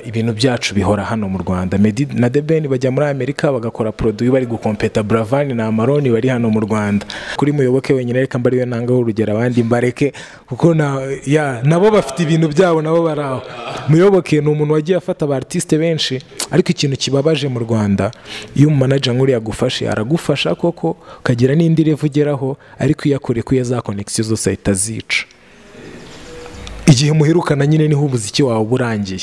ibintu byacu bihora hano mu rwanda Meddy na The Ben bajya muri amerika bagakora produit bari gukompeta Buravan na Amarone bari hano mu rwanda kuri muyoboke wenyine reka mbariwe nangaho urugero abandi mbareke kuko na ya nabo bafite ibintu byabo nabo bari aho muyoboke ni umuntu wagiye afata aba artiste benshi ariko ikintu kibabaje mu rwanda iyo umumanaja nk'uriya agufashe aragufasha koko ukagira n'indi revu ugeraho ariko iyo akore kuya za konegisiyo zose ahita azica igihe muherukana nyine niho umuziki wawe uba urangiye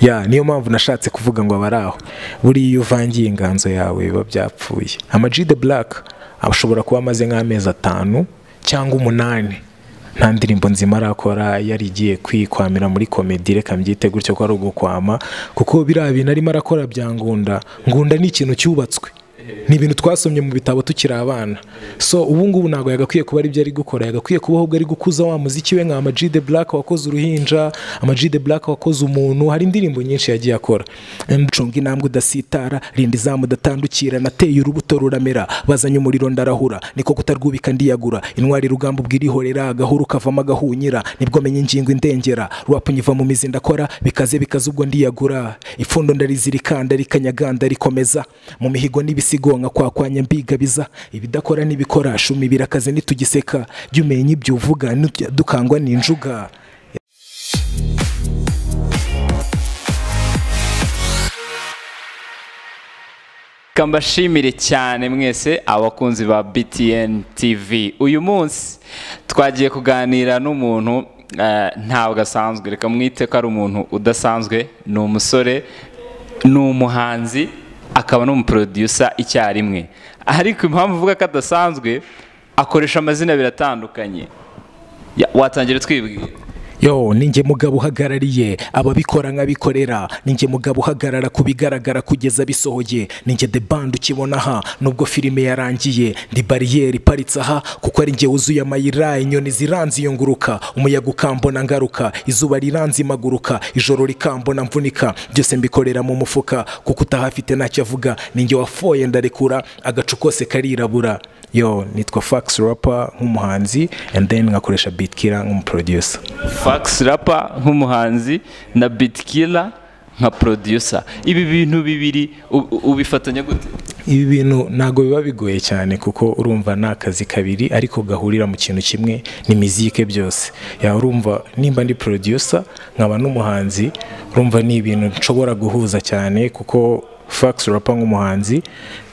ya niyo mpamvu nashatse kuvuga ngo abari aho buriya iyo uvangiye inganzo yawe biba byapfuye amajide buraka ashobora kuba amaze nk'amezi atanu cyangwa umunani nta ndirimbo nzima arakora yari igiye kwikwamira muri komedi reka mbyite gutyo ko ari ugukwama kuko biriya bintu arimo arakora bya ngunda ngunda ni ikintu cyubatswe ni ibintu twasomye mu bitabo tukiri abana so ubu ngubu ntabwo yagakwiye kuba aribyo ari gukora yagakwiye kuba ahubwo ari gukuza wa muziki we nka amajide buraka wakoze uruhinja amajide buraka wakoze umuntu hari indirimbo nyinshi yagiye akora ncuga intambwe udasitara rinda izamu udatandukira nateye urubuto ruramera bazanye umuriro ndarahura niko kutarwubika ndiyagura intwari rugamba ubwirihorera agahuru kavamo agahunyira nibwo menya ingingo indengera rwapunyiva mu mizi ndakora bikaze bikaze ubwo ndiyagura ipfundo ndarizirikanda rikanyaganda rikomeza mu mihigo n'ibisi nka kwakwanya mbigabiza ibidakora n'ibikora shumi birakaze nitugiseka jya umenya ibyo uvuga dukangwa n'injuga kambashimire cyane mwese abakunzi ba btn tv uyu munsi twagiye kuganira n'umuntu ntabwo asanzwe reka mwite ko ari umuntu udasanzwe ni umusore ni umuhanzi akaba n'umuproducer icyarimwe ariko impamvu uvuga ko adasanzwe akoresha amazina abiri atandukanye watangira twibwira yo ninjye mugabo uhagarariye ababikora nk'abikorera ninjye mugabo uhagarara ku bigaragara kugeza bisohoye ninjye the band ukibona aha nubwo filime yarangiye ndi bariyeri iparitse aha kuko ari njye wuzuye amayira inyoni ziranze iyo nguruka umuyaga ukambona ngaruka izuba riranze imaguruka ijoro rikambona mvunika byose mbikorera mu mufuka kuko utahafite ntacyo avuga ninjye wafoye ndarekura agacu kose karirabura yo nitwa fax rapa nk'umuhanzi and then nkakoresha bitkira nk'umuproducer fax rapa nk'umuhanzi na bitkira nka producer ibi bintu bibiri ubifatanya gute ibi bintu ntabwo biba bigoye cyane kuko urumva ni akazi kabiri ariko gahurira mu kintu kimwe ni mizike byose yaba urumva nimba ndi producer nkaba n'umuhanzi urumva ni ibintu nshobora guhuza cyane kuko fax rapa nk'umuhanzi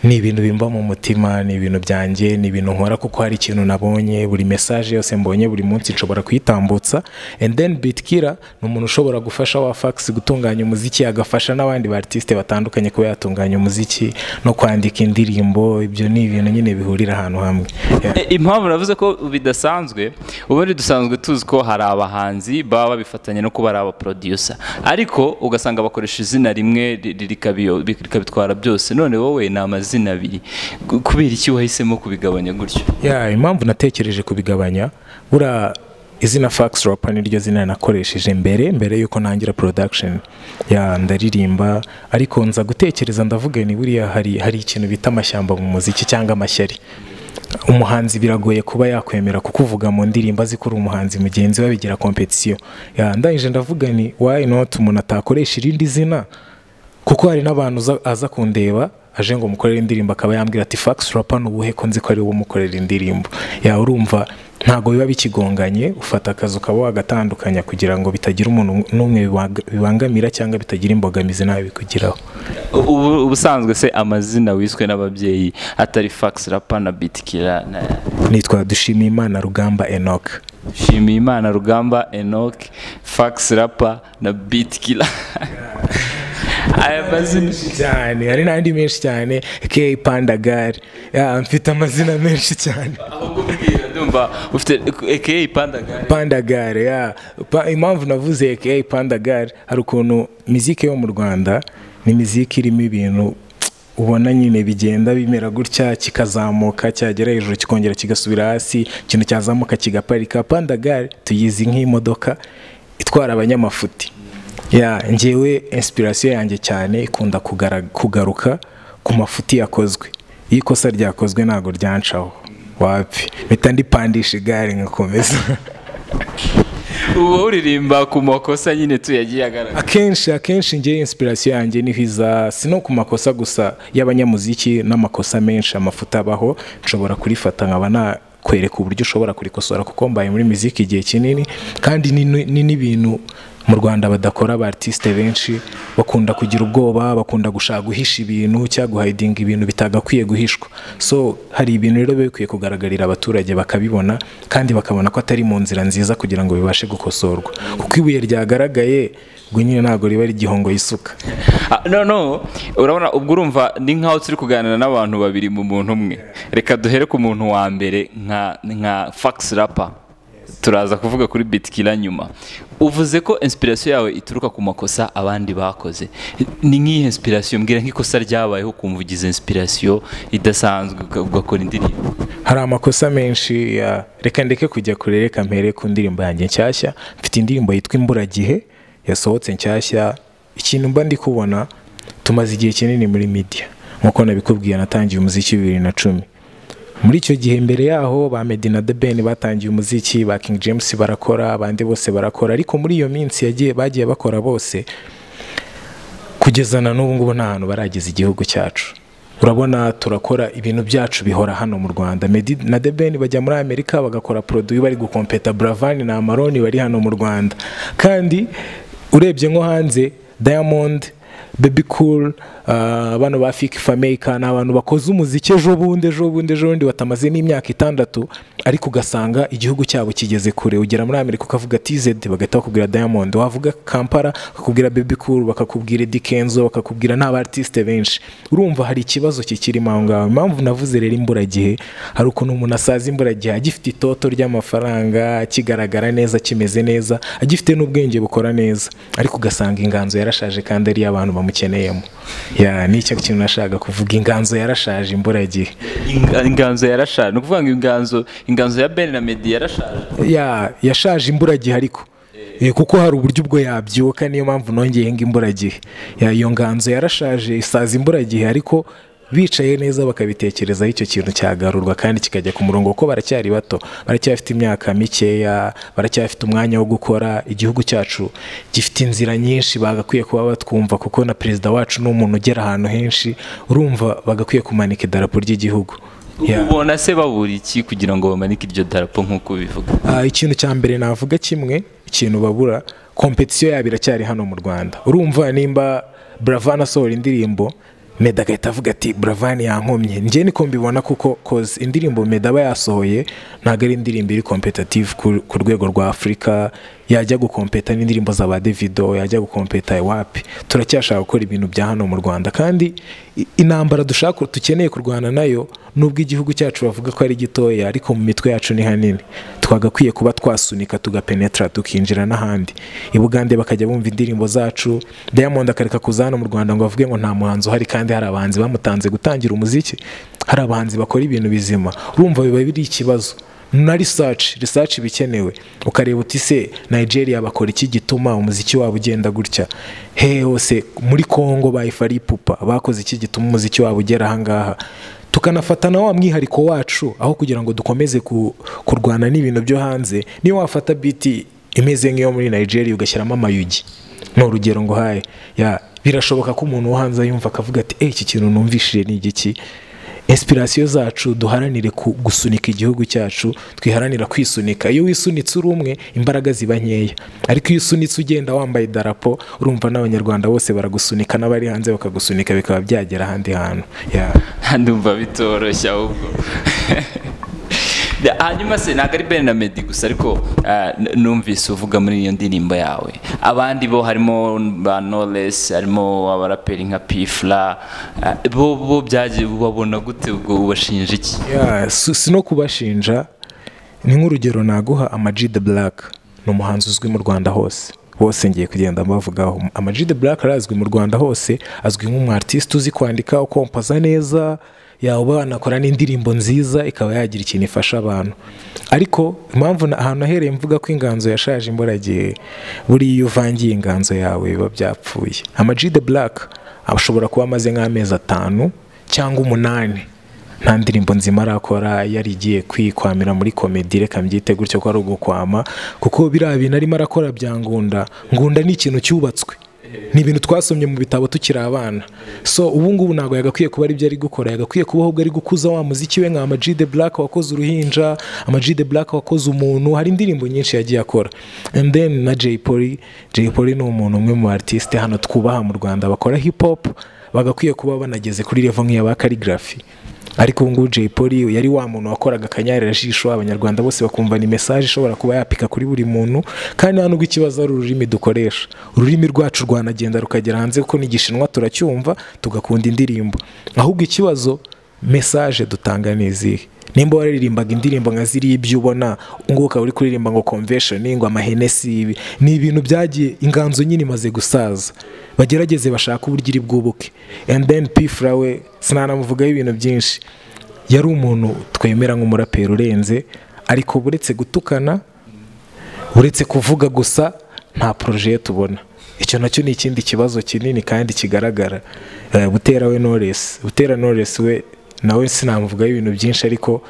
ni ibintu bimba mu mutima ni ibintu byanjye ni ibintu nkora kuko hari ikintu nabonye buri mesaje yose mbonye buri munsi nshobora kuyitambutsa and then bitkira ni umuntu ushobora gufasha wa fax gutunganya umuziki agafasha n'abandi ba artiste batandukanye kuba yatunganya umuziki no kwandika indirimbo ibyo ni ibintu nyine bihurira ahantu hamwe impamvu navuze ko bidasanzwe ubundi dusanzwe tuzi ko hari abahanzi baba babifatanya no kuba ari abaproducer ariko ugasanga bakoresha izina rimwe rikabitwara byose none wowe ni amazina amazina abiri kubera iki wahisemo kubigabanya gutyo ya impamvu natekereje kubigabanya buriya izina fax rapa niryo zina nakoresheje mbere mbere yuko ntangira production ya ndaririmba ariko nza gutekereza ndavuga ni buriya hari hari ikintu bita amashyamba mu muziki cyangwa amashyari umuhanzi biragoye kuba yakwemera kukuvuga mu ndirimbo azi ko uri umuhanzi mugenzi we bigira kompetisiyo ndangije ndavuga ni wayi noti umuntu atakoresha irindi zina kuko hari n'abantu aza kundeba aje ngo umukorere indirimbo akaba yambwira ati fax rapa ni ubuhe ko nzi ko ari wowe umukorera indirimbo yawe urumva ntabwo biba bikigonganye ufata akazi ukaba wagatandukanya kugira ngo bitagira umuntu n'umwe bibangamira cyangwa bitagira imbogamizi nawe bikugiraho ubusanzwe se amazina wiswe n'ababyeyi atari fax rapa na bitikira nitwa dushimiyimana rugamba enoke dushimiyimana rugamba enoke fax rapa na bitikira aya mazina cyane hari n'andi menshi cyane keyi pandagari mfite amazina menshi cyane ndumva ufite keyi pandagari pandagari impamvu navuze keyi pandagari hari ukuntu miziki yo mu rwanda ni miziki irimo ibintu ubona nyine bigenda bimera gutya kikazamuka cyagera hejuru kikongera kigasubira hasi ikintu cyazamuka kigaparika pandagari tuyizi nk'imodoka itwara abanyamafuti ya ngewe inspiration yanjye cyane ikunda kugaruka ku mafuti yakozwe iyo ikosa ryakozwe ntabwo ryancaho wapfi mpita ndipandisha igare nkakomeza uba uririmba ku makosa nyine tuyagiye agaragara akenshi akenshi njye inspiration yanjye niho iza si no ku makosa gusa y'abanyamuziki n'amakosa menshi amafuta abaho nshobora kurifata nkaba nakwereka uburyo ushobora kurikosora kuko mbaye muri muziki igihe kinini kandi ni ni- ni n'ibintu mu rwanda badakora aba artiste benshi bakunda kugira ubwoba bakunda gushaka guhisha ibintu cyangwa guhidinga ibintu bitagakwiye guhishwa so hari ibintu rero biba bikwiye kugaragarira abaturage bakabibona kandi bakabona ko atari mu nzira nziza kugira ngo bibashe gukosorwa kuko ibuye ryagaragaye ubwo nyine ntabwo riba ari igihongo y'isuka Ah, no no urabona ubwo urumva ni nk'aho turi kuganira n'abantu babiri mu muntu umwe reka duhere ku muntu wa mbere nka nka fax rapa turaza kuvuga kuri bitikira nyuma uvuze ko inspiration yawe ituruka ku makosa abandi bakoze ni nk'iyi inspiration mbwira nk'ikosa ryabayeho ukumva ugize inspiration idasanzwe uka- ugakora indirimbo hari amakosa menshi ya reka ndeke kujya kure reka mpere ku ndirimbo yanjye nshyashya mfite indirimbo yitwa imburagihe yasohotse nshyashya ikintu mba ndi kubona tumaze igihe kinini muri media nk'uko nabikubwiye natangiye umuziki bibiri na cumi muri icyo gihe mbere yaho ba Meddy na The Ben batangiye umuziki ba King James barakora abandi bose barakora ariko muri iyo minsi yagiye bagiye bakora bose kugeza na n'ubu ngubu nta hantu barageza igihugu cyacu urabona turakora ibintu byacu bihora hano mu rwanda Meddy na The Ben bajya muri amerika bagakora produit bari gukompeta Buravan na amaroni bari hano mu rwanda kandi urebye nko hanze diamond baby cool ah, bano ba fiki fameka ni abantu bakoze umuziki ejo bundi ejo bundi ejo bundi batamaze n'imyaka itandatu ariko ugasanga igihugu cyabo kigeze kure ugera muri amerika ukavuga tz bagahita bakubwira diamond wavuga kampala bakakubwira baby cool bakakubwira Eddy kenzo bakakubwira n'abartiste benshi urumva hari ikibazo kikirimo aho ngaho impamvu navuze rero imburagihe hari ukuntu umuntu asaza imburagihe agifite itoto ry'amafaranga kigaragara neza kimeze neza agifite n'ubwenge bukora neza ariko ugasanga inganzo yarashaje kandi ari abantu bamukeneyemo ya nicyo kintu nashaka kuvuga inganzo yarashaje imburagihe Inga- inganzo yarashaje ni ukuvuga ngo inganzo inganzo ya ben na medi yarashaje ya yashaje imburagihe ariko Eh, kuko hari uburyo ubwo yabyuka niyo mpamvu nongeyeho imburagihe Ya, iyo nganzo yarashaje isaza imburagihe ariko bicaye neza bakabitekerezaho icyo kintu cyagarurwa kandi kikajya ku murongo kuko baracyari bato baracyafite imyaka mikeya baracyafite umwanya wo gukora igihugu cyacu gifite inzira nyinshi bagakwiye kuba batwumva kuko na perezida wacu ni umuntu ugera ahantu henshi urumva bagakwiye kumanika idarapo ry'igihugu Ya. ubona se babura iki kugira ngo bamanike iryo darapo nk'uko ubivuga Ah, ikintu cya mbere navuga kimwe ikintu babura kompetisiyo yabo iracyari hano mu rwanda urumva nimba buravan asohora indirimbo meda agahita avuga ati buravan yankomye njye niko mbibona kuko koze indirimbo meda aba yasohoye ntabwo ari indirimbo iri kompetative ku- ku rwego rwa afurika yajya gukompeta n'indirimbo za ba davido yajya gukompeta iwapi turacyashaka gukora ibintu bya hano mu rwanda kandi i- intambara dushaka dukeneye kurwana nayo nubwo igihugu cyacu bavuga ko ari gitoya ariko mu mitwe yacu ni hanini twagakwiye kuba twasunika tugapenetra tukinjira n'ahandi i bugande bakajya bumva indirimbo zacu diamond akareka kuza hano mu rwanda ngo bavuge ngo nta muhanzi uhari kandi hari abahanzi bamutanze gutangira umuziki hari abahanzi bakora ibintu bizima urumva biba biri ikibazo na research research iba ikenewe ukareba uti se nigeria bakora iki gituma umuziki wabo ugenda gutya he hose muri congo bayifari pupa bakoze iki gituma umuziki wabo ugera ahangaha tukanafatana wa mwihariko wacu aho kugira ngo dukomeze ku, kurwana n'ibintu byo hanze niyo wafata biti imeze nk'iyo muri nigeria ugashyiramo amayugi ni urugero ngo haye ya birashoboka ko umuntu wo hanze yumva akavuga ati "Eh, iki kintu numvishije ni igiki inspirasiyo zacu duharanire ku- gusunika igihugu cyacu twiharanira kwisunika iyo wisunitse uri umwe imbaraga ziba nkeya ariko iyo usunitse ugenda wambaye idarapo urumva n'abanyarwanda bose baragusunika n'abari hanze bakagusunika bikaba byagera ahandi hantu Ya. ndumva bitoroshye ahubwo hanyuma se ntabwo ari ben na medi gusa ariko ah, n- numvise uvuga muri iyo ndirimbo yawe abandi bo harimo ba knowless harimo abaraperi nka pifla ah, bo bo byagiye ubabona gute ubwo ubashinja iki Ya, si si no kubashinja ni nk'urugero naguha Amag the Black ni umuhanzi uzwi mu Rwanda hose bose ngiye kugenda mbavugaho Amag the Black arazwi mu Rwanda hose azwi nk'umwartiste uzi kwandika ukompoza neza yaba wanakora n'indirimbo nziza ikaba yagira ikintu ifasha abantu ariko impamvu na- ahantu ahereye mvuga ko inganzo yashaje imburagihe buriya iyo uvangiye inganzo yawe biba byapfuye Amag the Black ashobora kuba amaze nk'amezi atanu cyangwa umunani nta ndirimbo nzima arakora yari igiye kwikwamira muri komedi reka mbyite gutyo ko ari ugukwama kuko biriya bintu arimo arakora bya ngunda ngunda ni ikintu cyubatswe ni ibintu twasomye mu bitabo tukiri abana so ubu ngubu ntabwo yagakwiye kuba aribyo ari gukora yagakwiye kuba ahubwo ari gukuza wa muziki we nka amajide black wakoze uruhinja amajide black wakoze umuntu hari indirimbo nyinshi yagiye akora and then na jay polly jay polly ni umuntu umwe mu artiste hano twubaha mu rwanda bakora hip hop bagakwiye kuba banageze kuri level nk'iya ba calligraphy ariko ubu ngubu jay polly yari wa muntu wakoraga akanyarajisho abanyarwanda bose bakumva ni mesaje ishobora kuba yapika kuri buri muntu kandi nta nubwo ikibazo ari ururimi dukoresha ururimi rwacu rwanagenda rukagera hanze kuko n'igishinwa turacyumva tugakunda indirimbo ahubwo ikibazo mesaje dutanga ni izihe nimba waririmbaga indirimbo nka ziriya ibyo ubona ngubu ukaba uri kuririmba ngo convention ngo amahenesi ibi ni ibintu byagiye inganzo nyine imaze gusaza bagerageze bashaka uburyo iri bwubuke and then pifura we sinanamuvugaho ibintu byinshi yari umuntu twemera nk'umuraperi urenze ariko buretse gutukana uretse kuvuga gusa nta poroje tubona icyo nacyo ni ikindi kibazo kinini kandi kigaragara butera we noresi butera noresi we nawe sinamuvugaho ibintu byinshi ariko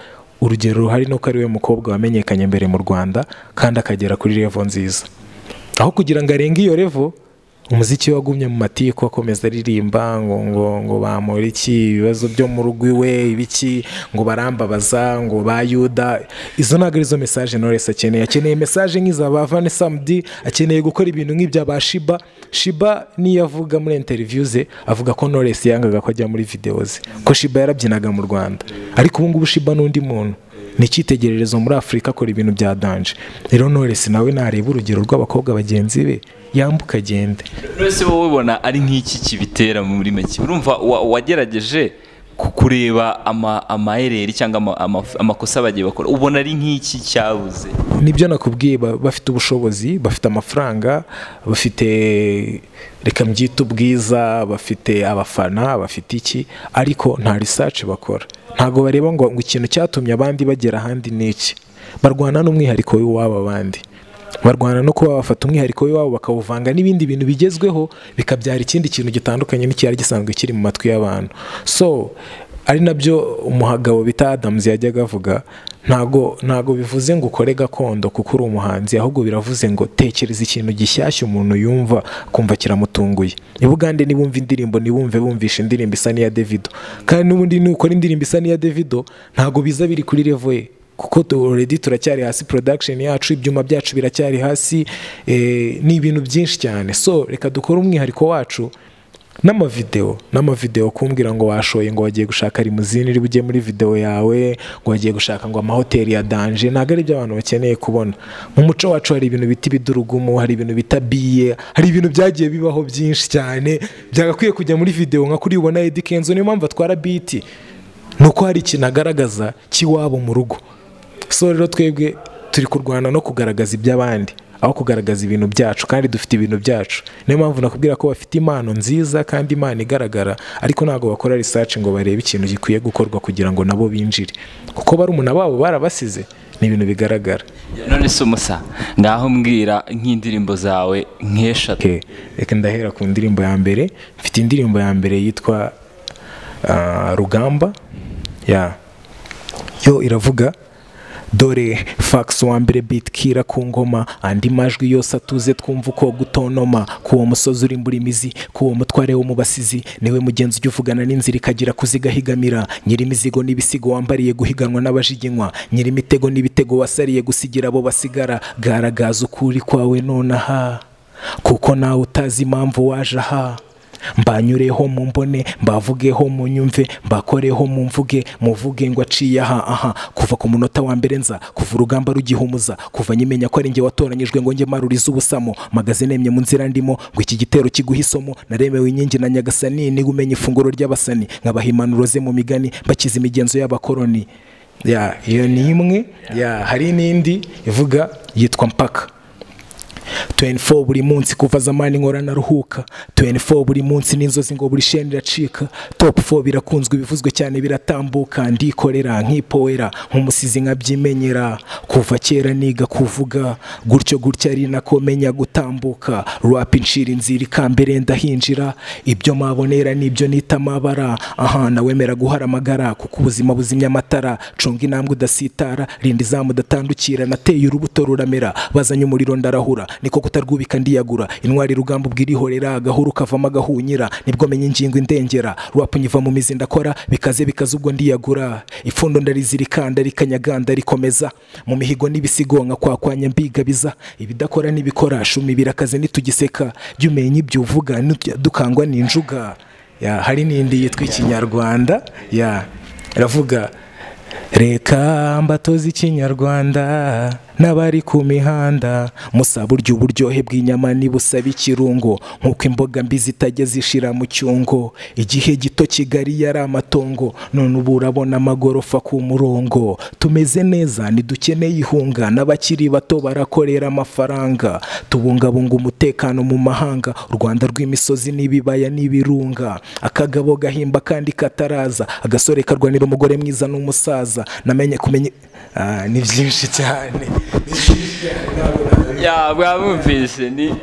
urugero ruhari ni uko ari we mukobwa wamenyekanye mbere mu rwanda kandi akagera kuri revo nziza aho kugira ngo arenge iyo revo umuziki we wagumye mu matiko akomeza aririmba ngo ngo ngo bamura iki ibibazo byo mu rugo iwe ibiki ngo barambabaza ngo ba yuda izo ntabwo arizo mesaje noresi akeneye akeneye mesaje nk'iza ba vane samudi akeneye gukora ibintu nk'ibya ba shiba shiba niyo avuga muri interiviyu ze avuga ko noresi yangaga ko ajya muri videwo ze ko shiba yarabyinaga mu rwanda ariko ubu ngubu shiba ni undi muntu ni icyitegererezo muri afurika akora ibintu bya danje rero noresi nawe nareba urugero rw'abakobwa bagenzi be yambuka agende wese wowe ubona ari nk'iki kibitera muri make urumva wa- wagerageje ku- kureba ama- amayereri cyangwa ama- ama- amakosa bagiye bakora ubona ari nk'iki cyabuze nibyo nakubwiye ba- bafite ubushobozi bafite amafaranga bafite reka mbyite ubwiza bafite abafana bafite iki ariko nta research bakora ntabwo bareba ngo ngo ikintu cyatumye abandi bagera ahandi ni iki barwana n'umwihariko w'iwabo abandi barwana no kuba bafata umwihariko w'iwabo bakawuvanga n'ibindi bintu bigezweho bikabyara ikindi kintu gitandukanye n'icyari gisanzwe kiri mu matwi y'abantu so ari nabyo umugabo bita Adams yajyaga avuga ntago ntago bivuze ngo ukore gakondo kuko uri umuhanzi ahubwo biravuze ngo tekereza ikintu gishyashya umuntu yumva kumva kiramutunguye i Bugande nibumva indirimbo nibumve bumvisha indirimbo isa n'iya Davido kandi n'ubundi nukora indirimbo isa n'iya Davido ntago biza biri kuri level ye kuko tu- already turacyari hasi production yacu ibyuma byacu biracyari hasi eh, ni ibintu byinshi cyane so reka dukore umwihariko wacu n'amavideo n'amavideo kumbwira ngo washoye ngo wagiye gushaka rimuzini iri bujye muri video yawe ngo wagiye gushaka ngo amahoteli ya danje ntabwo ari byo abantu bakeneye kubona mu muco wacu hari ibintu bita ibidurugumu hari ibintu bita biye hari ibintu byagiye bibaho byinshi cyane byagakwiye kujya muri video nka kuri ubona Eddy Kenzo niyo mpamvu atwara biti ni uko hari ikintu agaragaza cy'iwabo mu rugo so rero twebwe turi kurwana no kugaragaza iby'abandi aho kugaragaza ibintu byacu kandi dufite ibintu byacu niyo mpamvu nakubwira ko bafite impano nziza kandi imana igaragara ariko ntabwo bakora research ngo barebe ikintu gikwiye gukorwa kugira ngo nabo binjire kuko barumuna babo barabasize ni ibintu bigaragara none se umusa ngaho mbwira nk'indirimbo zawe nk'eshatu Okay, reka ndahera ku ndirimbo ya mbere mfite indirimbo ya mbere yitwa ah, rugamba ya yo iravuga dore fax wa mbere bitkira ku ngoma andi majwi yose atuze twumva uko gutonoma ku uwo musozi uri mbura imizi ku uwo mutware wo mu basizi niwe mugenzi ujya uvugana n'inzira ikagira kuzigahigamira nyiri imizigo n'ibisigo wambariye guhiganwa n'abajiginywa nyiri imitego n'ibitego wasariye gusigira abo basigara garagaza ukuri kwawe nonaha kuko nawe utazi impamvu waje aha mbanyureho mu mbone mbavugeho mu nyumve mbakoreho mu mvuge muvuge ngo aciye aha aha kuva ku munota wa mbere nza kuva urugamba rugihumuza kuva nyimenya ko ari njye watoranyijwe ngo njye marurize ubusamo magaze nemye mu nzira ndimo ngo iki gitero kiguhe isomo naremewe inkingi na nyagasani niba umenya ifunguro ry'abasani nkabaha impanuro ze mu migani bakize imigenzo y'abakoroni ya iyo ni imwe ya hari n'indi ivuga yitwa mpaka 24 buri munsi kuva zamani nkora naruhuka 24 buri munsi n'inzozi ngo buri sheni iracika top 4 birakunzwe ibivuzwe cyane biratambuka ndikorera nk'ipowera nk'umusizi nkabyimenyera kuva kera niga kuvuga gutyo gutyo ari nako menya gutambuka rap inshira inzira ikambere ndahinjira ibyo mabonera nibyo nita amabara aha nawemera guhara amagara kuko ubuzima buzimya amatara cunga intambwe udasitara rinda izamu udatandukira nateye urubuto ruramera bazanye umuriro ndarahura niko kutarwubika ndiyagura intwari rugamba ubwirihorera agahuru kavamo agahunyira nibwo menya ingingo indengera rwapa nyiva mu mizi ndakora bikaze bikaze ubwo ndiyagura ifundo ndarizirika ndarikanyaganda rikomeza mu mihigo n'ibisigo nka kwakwanya mbigabiza ibidakora n'ibikora shumi birakaze nitugiseka jya umenya ibyo uvuga nutya dukangwa n'injuga Ya, hari n'indi yitwa ikinyarwanda ya iravuga reka mbatoze ikinyarwanda n'abari ku mihanda musaba urya uburyohe bw'inyama nibusaba ikirungo nk'uko imboga mbi zitajya zishira mu cyungo igihe gito kigali yari amatongo none ubu urabona amagorofa ku murongo tumeze neza ntidukeneye ihunga n'abakiri bato barakorera amafaranga tubungabunga umutekano mu mahanga u rwanda rw'imisozi n'ibibaya n'ibirunga akagabo gahimba kandi kataraza agasore karwanira umugore mwiza n'umusaza namenye kumenya Ah, ni byinshi cyane ya bwamwumvise ni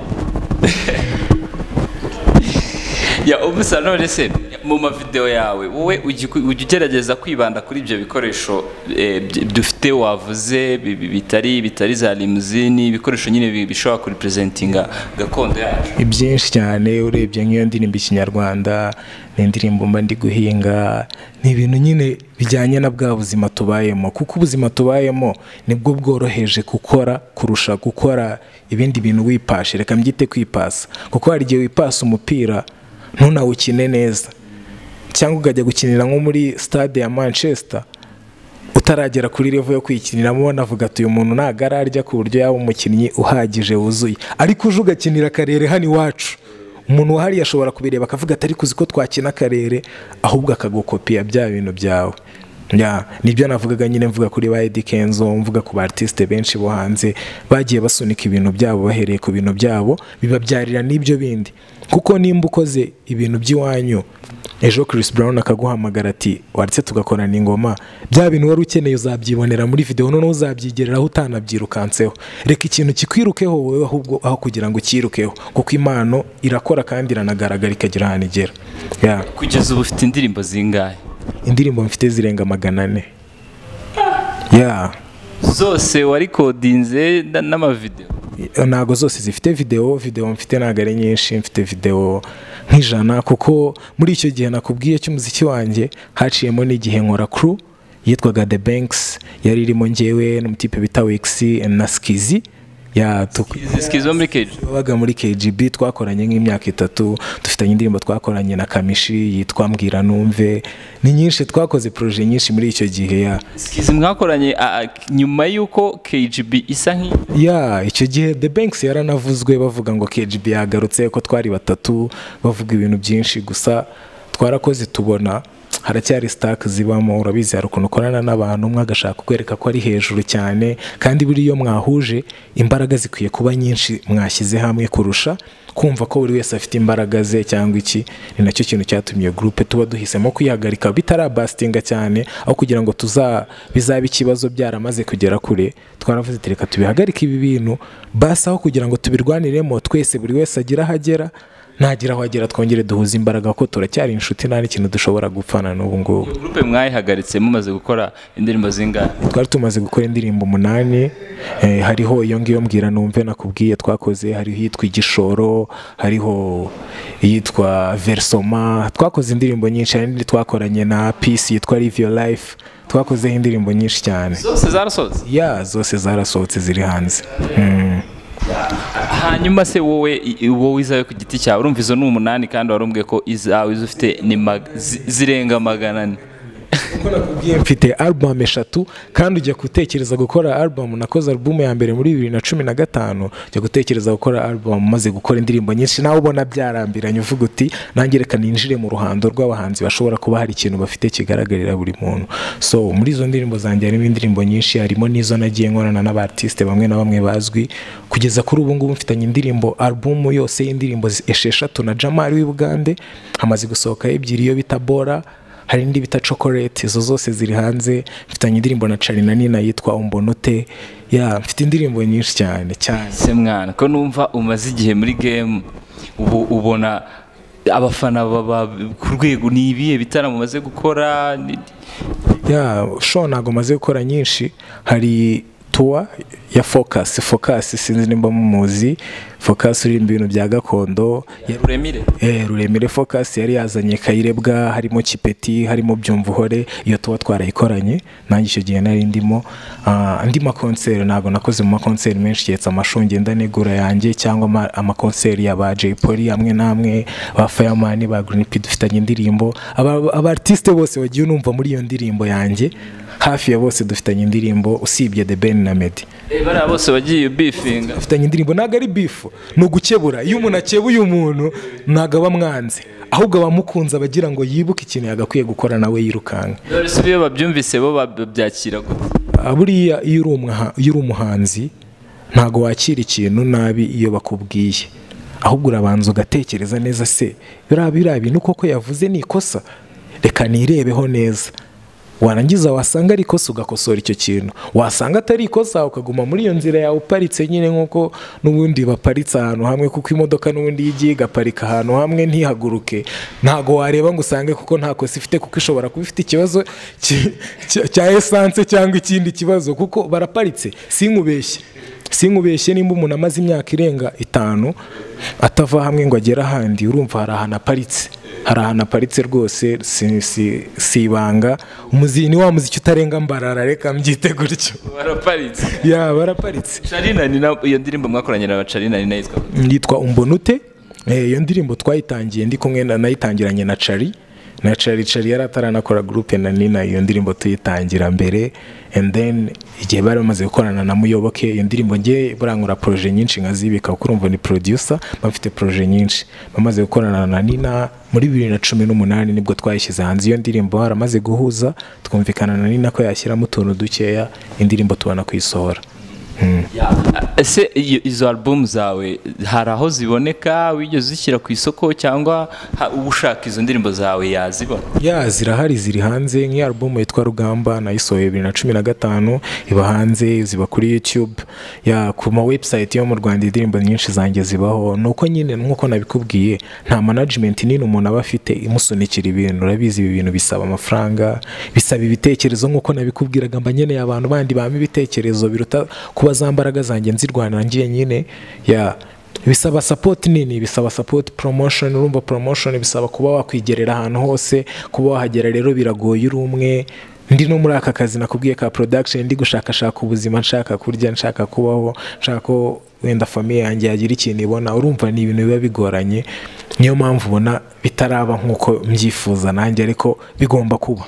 ya ubusa none se mu mavideo yawe wowe ujya ujya ugerageza kwibanda kuri ibyo bikoresho eh, by- dufite wavuze bi- bi- bitari bitari za limuzini ibikoresho nyine bi- bishobora kuripresentinga gakondo yacu ni byinshi cyane urebye nk'iyo ndirimbo ikinyarwanda n'indirimbo mba ndi guhinga ni ibintu nyine bijyanye na bwa buzima tubayemo kuko ubuzima tubayemo nibwo bworoheje gukora kurusha gukora ibindi bintu wipashe reka mbyite kwipasa kuko hari igihe wipasa umupira ntunawukine neza cyangwa ukajya gukinira nko muri stade ya manchester utaragera kuri revo yo kwikiniramo ubona avuga ati uyu muntu ntabwo ararya ku buryo yaba umukinnyi uhagije wuzuye ariko uje ugakinira akarere hano iwacu umuntu wahariye ashobora kubireba akavuga ati ariko uzi ko twakina akarere ahubwo akagukopiya bya bintu byawe Ya, nibyo navugaga nyine mvuga kuri ba Eddy Kenzo mvuga ku ba artiste benshi bo hanze bagiye basunika ibintu byabo bahereye ku bintu byabo bibabyarira n'ibyo bindi kuko nimba ukoze ibintu by'iwanyu ejo Chris Brown akaguhamagara ati waretse tugakorana ingoma bya bintu wari ukeneye uzabyibonera muri video noneho uzabyigereraho utanabyirukanseho reka ikintu kikwirukeho wowe ahubwo aho kugira ngo ucyirukeho kuko impano irakora kandi iranagaragara ikagira ahantu igera Ya, kugeza ubu ufite indirimbo zingahe indirimbo mfite zirenga magana ane Ya. zose warikodinze na- n'amavideo ntago zose zifite video video mfite ntabwo ari nyinshi mfite video nk'ijana kuko muri icyo gihe nakubwiye cy'umuziki wanjye haciyemo n'igihe nkora crew yitwaga The Banks yari irimo njyewe n'umutipe bita Wixi na Skizi ya tuk- izo muri keji wabaga muri KGB twakoranye nk'imyaka itatu dufitanye indirimbo twakoranye na Kamishi yitwa Mbwira Numve ni nyinshi twakoze proje nyinshi muri icyo gihe ya Skizi mwakoranye a- a- nyuma y'uko KGB isa nk'i ya icyo gihe the banks yaranavuzwe bavuga ngo kgb yagarutse ko twari batatu bavuga ibintu byinshi gusa twarakoze tubona haracyari sitake zibamo urabizi hari ukuntu ukorana n'abantu umwe agashaka kwereka ko ari hejuru cyane kandi buriya iyo mwahuje imbaraga zikwiye kuba nyinshi mwashyize hamwe kurusha kumva ko buri wese afite imbaraga ze cyangwa iki ni nacyo kintu cyatumye gurupe tuba duhisemo kwihagarika bitarabasitinga cyane aho kugira ngo tuza bizabe ikibazo byaramaze kugera kure twaravuze ati reka tubihagarike ibi bintu basi aho kugira ngo tubirwaniremo twese buri wese agira aho agera ntagira aho agera twongere duhuze imbaraga kuko turacyari inshuti nta n'ikintu dushobora gupfana n'ubu ngubu gurupe mwayihagaritse mumaze gukora indirimbo zingahe twari tumaze gukora indirimbo umunani eh, hariho iyo ngiyo mbwira numve nakubwiye twakoze hariho iyitwa igishoro hariho iyitwa versoma twakoze indirimbo nyinshi hari n'indi twakoranye na peace yitwa live your life twakozeho indirimbo nyinshi cyane zose zarasohotse ya zose zarasohotse ziri hanze hanyuma se wowe i- i- wowe izawe ku giti cyawe urumva izo ni umunani kandi warumbwiye ko izawe izo ufite ni mag- zi- zirenga magana ane kuko nakubwiye mfite album eshatu kandi ujya gutekereza gukora album nakoze album ya mbere muri bibiri na cumi na gatanu ujya gutekereza gukora album maze gukora indirimbo nyinshi nawe ubona byarambiranye uvuga uti nange reka ninjire mu ruhando rw'abahanzi bashobora kuba hari ikintu bafite kigaragarira buri muntu so muri izo ndirimbo zanjye harimo indirimbo nyinshi harimo n'izo nagiye nkorana n'abartisite bamwe na bamwe bazwi kugeza kuri ubu ngubu mfitanye indirimbo album yose y'indirimbo esheshatu na jamari w'ibugande hamaze gusohoka ebyiri iyo bita bora hari indi bita chocolate izo zose ziri hanze mfitanye indirimbo na cari na nina yitwa umbonote ya mfite indirimbo nyinshi cyane cyane se mwana ko numva umaze igihe muri game ubu ubona abafana baba ku rwego ni ibihe bitaramo umaze gukora Ni- ya sho ntabwo maze gukora nyinshi hari tuwa ya focus focus sinzi nimba mumuzi focus uririmba ibintu bya gakondo ya- Uremire Eh, ruremire focus yari yazanye kayirebwa harimo kipeti harimo byumvuhore iyo tuba twarayikoranye nanjye icyo gihe nari ndimo Ah, andi makonseri ntabwo nakoze mu makonseri menshi keretse amashungi ngenda negura yanjye cyangwa ama- amakonseri ya ba Jay Polly amwe n'amwe ba Fireman ba Green P dufitanye indirimbo Aba- abartiste bose wagiye unumva muri iyo ndirimbo yanjye hafi ya bose dufitanye indirimbo usibye The Ben na Meddy Eh, bariya bose bagiye bifinga afitanye indirimbo ntabwo ari bifu ni ugukebura iyo umuntu akebuye umuntu ntabwo aba amwanze ahubwo abamukunze aba agira ngo yibuke ikintu yagakwiye gukora nawe yirukanka Dore si iyo babyumvise bo babyakira gute Ah, buriya iyo uri umuha- iyo uri umuhanzi ntabwo wakira ikintu nabi iyo bakubwiye ahubwo urabanza ugatekereza neza se biriya biriya bintu koko yavuze ni ikosa reka nirebeho neza warangiza wasanga ari ikosa ugakosora icyo kintu wasanga atari ikosa ukaguma muri iyo nzira yawe uparitse nyine nk'uko n'ubundi baparitse ahantu hamwe kuko imodoka n'ubundi iyo igiye igaparika ahantu hamwe ntihaguruke ntabwo wareba ngo usange kuko nta kosa ifite kuko ishobora kuba ifite ikibazo ki- ki- cya esanse cyangwa ikindi kibazo kuko baraparitse sinkubeshye sinkubeshye nimba umuntu amaze imyaka irenga itanu atava hamwe ngo agere ahandi urumva hari ahantu aparitse hari ahantu aparitse rwose si- si- si ibanga umuziki ni wa muziki utarenga mbarara reka mbyite gutyo baraparitse ya baraparitse Charina ni na- iyo ndirimbo mwakoranye na Charina ni nayo yitwa gute? yitwa umbonute Eh, iyo ndirimbo twayitangiye ndi kumwe na nayitangiranye na cari na cari cari yari ataranakora gurupe na nina iyo ndirimbo tuyitangira mbere and then igihe bari bamaze gukorana na muyoboke iyo ndirimbo nge burangura proje nyinshi nkazibika kuko urumva ni producer bafite proje nyinshi bamaze gukorana na nina muri bibiri na cumi n'umunani nibwo twayishyize hanze iyo ndirimbo haramaze guhuza twumvikana na nina ko yashyiramo utuntu dukeya indirimbo tubona kuyisohora ese iyo- izo album zawe hari aho ziboneka wigeze uzishyira ku isoko cyangwa ha- ushaka izo ndirimbo zawe yazibona ya zirahari ziri hanze nk'iyo alubumu yitwa rugamba nayisohoye bibiri na cumi na gatanu iba hanze ziba kuri yutube ya ku ma website yo mu rwanda indirimbo nyinshi zanjye zibaho ni uko nyine nk'uko nabikubwiye nta management nini umuntu aba afite imusunikira ibintu urabizi ibi bintu bisaba amafaranga bisaba ibitekerezo nk'uko nabikubwiraga mba nkeneye abantu bandi bama ibitekerezo biruta kuba za mbaraga zanjye nzirwana ngiye nyine ya bisaba support nini bisaba support promotion urumva promotion bisaba kuba wakwigerera ahantu hose kuba wahagera rero biragoye uri umwe ndi no muri aka kazi nakubwiye ka production ndi gushakashaka ubuzima nshaka kurya nshaka kubaho nshaka ko wenda famiye yanjye yagira ikintu ibona urumva ni ibintu biba bigoranye niyo mpamvu ubona bitaraba nk'uko mbyifuza nanjye ariko bigomba kuba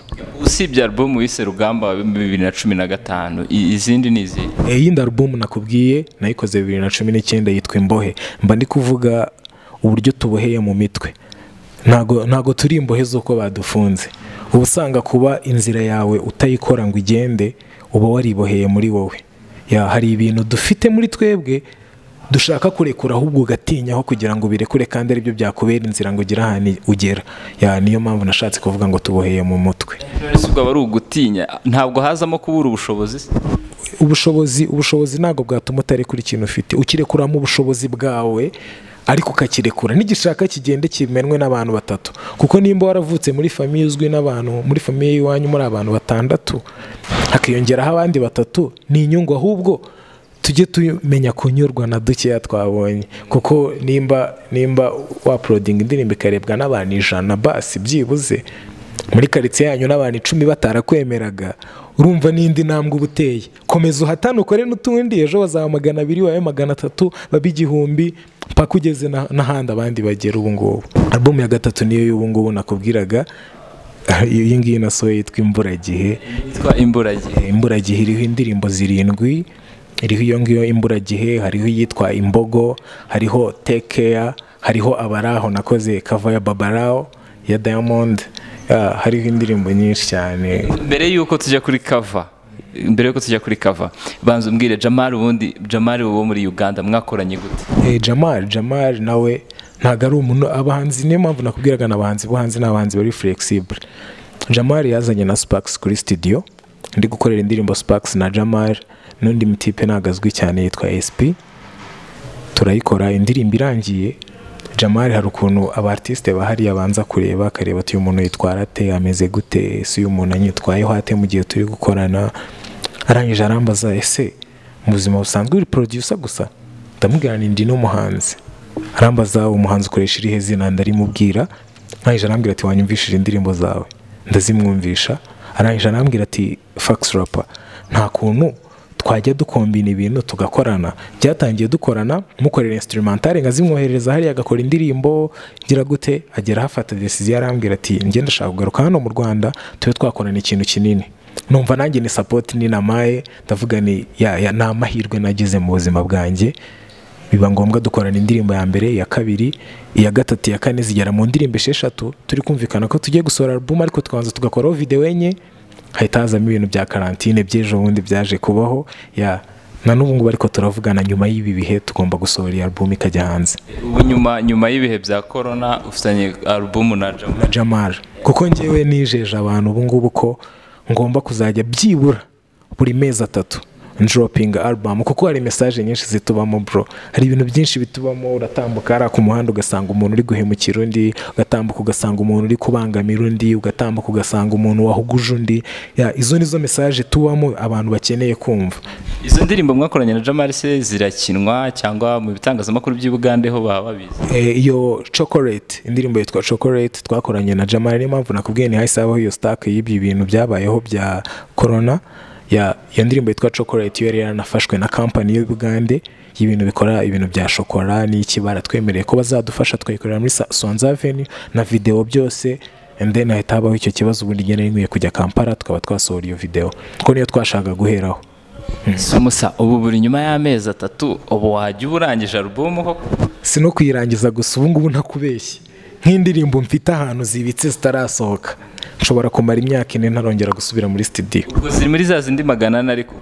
usibye album wise rugamba bibiri na cumi na gatanu i- izindi ni izihe iyindi alubumu nakubwiye nayikoze bibiri na cumi n'icyenda yitwa imbohe mba ndi kuvuga uburyo tuboheye mu mitwe ntago ntago turi imbohe z'uko badufunze uba usanga kuba inzira yawe utayikora ngo igende uba wariboheye muri wowe ya hari ibintu dufite muri twebwe dushaka kurekura ahubwo ugatinyaho kugira ngo birekure kandi aribyo byakubera inzira ngo ugere ahantu ugera ya niyo mpamvu nashatse kuvuga ngo tuboheye mu mutwe None se ubwo aba ari ugutinya ntabwo hazamo kubura ubushobozi se? ubushobozi ubushobozi ntabwo bwatuma utarekura ikintu ufite ukirekuramo ubushobozi bwawe ariko ukakirekura n'igishaka kigende kimenwe n'abantu batatu kuko nimba waravutse muri famiye uzwi n'abantu muri famiye y'iwanyu muri abantu batandatu hakiyongeraho abandi batatu ni inyungu ahubwo tujye tumenya kunyurwa na dukeya twabonye kuko nimba nimba waporodinga indirimbo ikarebwa n'abantu ijana basi byibuze muri karitsiye yanyu n'abantu icumi batarakwemeraga urumva n'indi ntambwe uba uteye komeza uhatane ukore n'utundi ejo bazaba magana abiri wawe magana atatu babe igihumbi mpaka ugeze na- n'ahandi abandi bagera ubu ngubu alubumu ya gatatu niyo y'ubu ngubu nakubwiraga iyi ngiyi nasohoye yitwa imburagihe yitwa imburagihe imburagihe iriho indirimbo zirindwi iriho iyo ngiyo imburagihe hariho iyitwa imbogo hariho tekeya hariho abaraho nakoze kava ya babaraho ya diamond Ah, hariho indirimbo nyinshi cyane mbere y'uko tujya kuri kava mbere y'uko tujya kuri kava banza umbwire jamari ubundi jamari wo muri uganda mwakoranye gute Eh, jamari jamari nawe ntabwo ari umuntu abahanzi niyo mpamvu nakubwiraga ni abahanzi bo hanze ni abahanzi bari flexible jamari yazanye na sparks kuri studio ndi gukorera indirimbo sparks na jamari n'undi mutipe ntabwo azwi cyane yitwa sp turayikora indirimbo irangiye jamari hari ukuntu abartisite bahari banza kureba akareba ati uyu muntu yitwara ate ameze gute si uyu muntu anyitwayeho ate mu gihe turi gukorana arangije arambaza ese mu buzima busanzwe uri producer gusa ndamubwira ni ndi n'umuhanzi arambaza umuhanzi ukoresha irihe zina ndarimubwira arangije arambwira ati wanyumvishije indirimbo zawe ndazimwumvisha arangije arambwira ati fax rapa nta kuntu twajya dukombina ibintu tugakorana byatangiye dukorana mukorera instrumentale nka zimwohereza hariya agakora indirimbo ngira gute agera hafata decision arambwira ati njye ndashaka kugaruka hano mu Rwanda tube twakorana ikintu kinini numva nanjye ni support ni namaye ndavuga ni ya, ya ni amahirwe nagize mu buzima bwanjye biba ngombwa dukorana indirimbo ya mbere iya kabiri iya gatatu iya kane zigera mu ndirimbo esheshatu turi kumvikana ko tugiye gusohora album ariko tukabanza tugakoraho video enye hahita hazamo ibintu bya karantine by'ejo bundi byaje kubaho ya na n'ubu ngubu ariko turavugana nyuma y'ibi bihe tugomba gusohora iyi album ikajya hanze ubu nyuma nyuma y'ibihe bya korona ufitanye alubumu na jamari na Jamal kuko ngewe nijeje abantu ubu ngubu ko ngomba kuzajya byibura buri mezi atatu njoropinga album kuko hari mesaje nyinshi zitubamo bro hari ibintu byinshi bitubamo uratambuka hariya ku muhanda ugasanga umuntu uri guhemukira undi ugatambuka ugasanga umuntu uri kubangamira undi ugatambuka ugasanga umuntu wahuguje undi ya, izo nizo mesaje tubamo abantu bakeneye kumva izo ndirimbo mwakoranye na jamari se zirakinwa cyangwa mu bitangazamakuru by'i Bugande ho baba babizi Eh, iyo chocolate indirimbo yitwa chocolate twakoranye na jamari niyo mpamvu nakubwiye ntihahise habaho iyo stock y'ibyo bintu byabayeho bya corona ya iyo ndirimbo yitwa chocolate yo yari yaranafashwe na company y'u Bugande y'ibintu bikora ibintu bya shokora n'ikibara twemereye ko bazadufasha twayikorera muri Sa- Swanza Avenue na video byose and then hahita habaho icyo kibazo ubundi njye nari nkwiye kujya Kampala tukaba twasohora iyo video kuko niyo twashakaga guheraho Samusa ubu buri nyuma y'amezi atatu ubu wajya uba urangije alubumu koko si no kuyirangiza gusa ubu ngubu ntakubeshye nk'indirimbo mfite ahantu zibitse zitarasohoka nshobora kumara imyaka ine ntarongera gusubira muri studio ubwo ziri muri za zindi magana ane ariko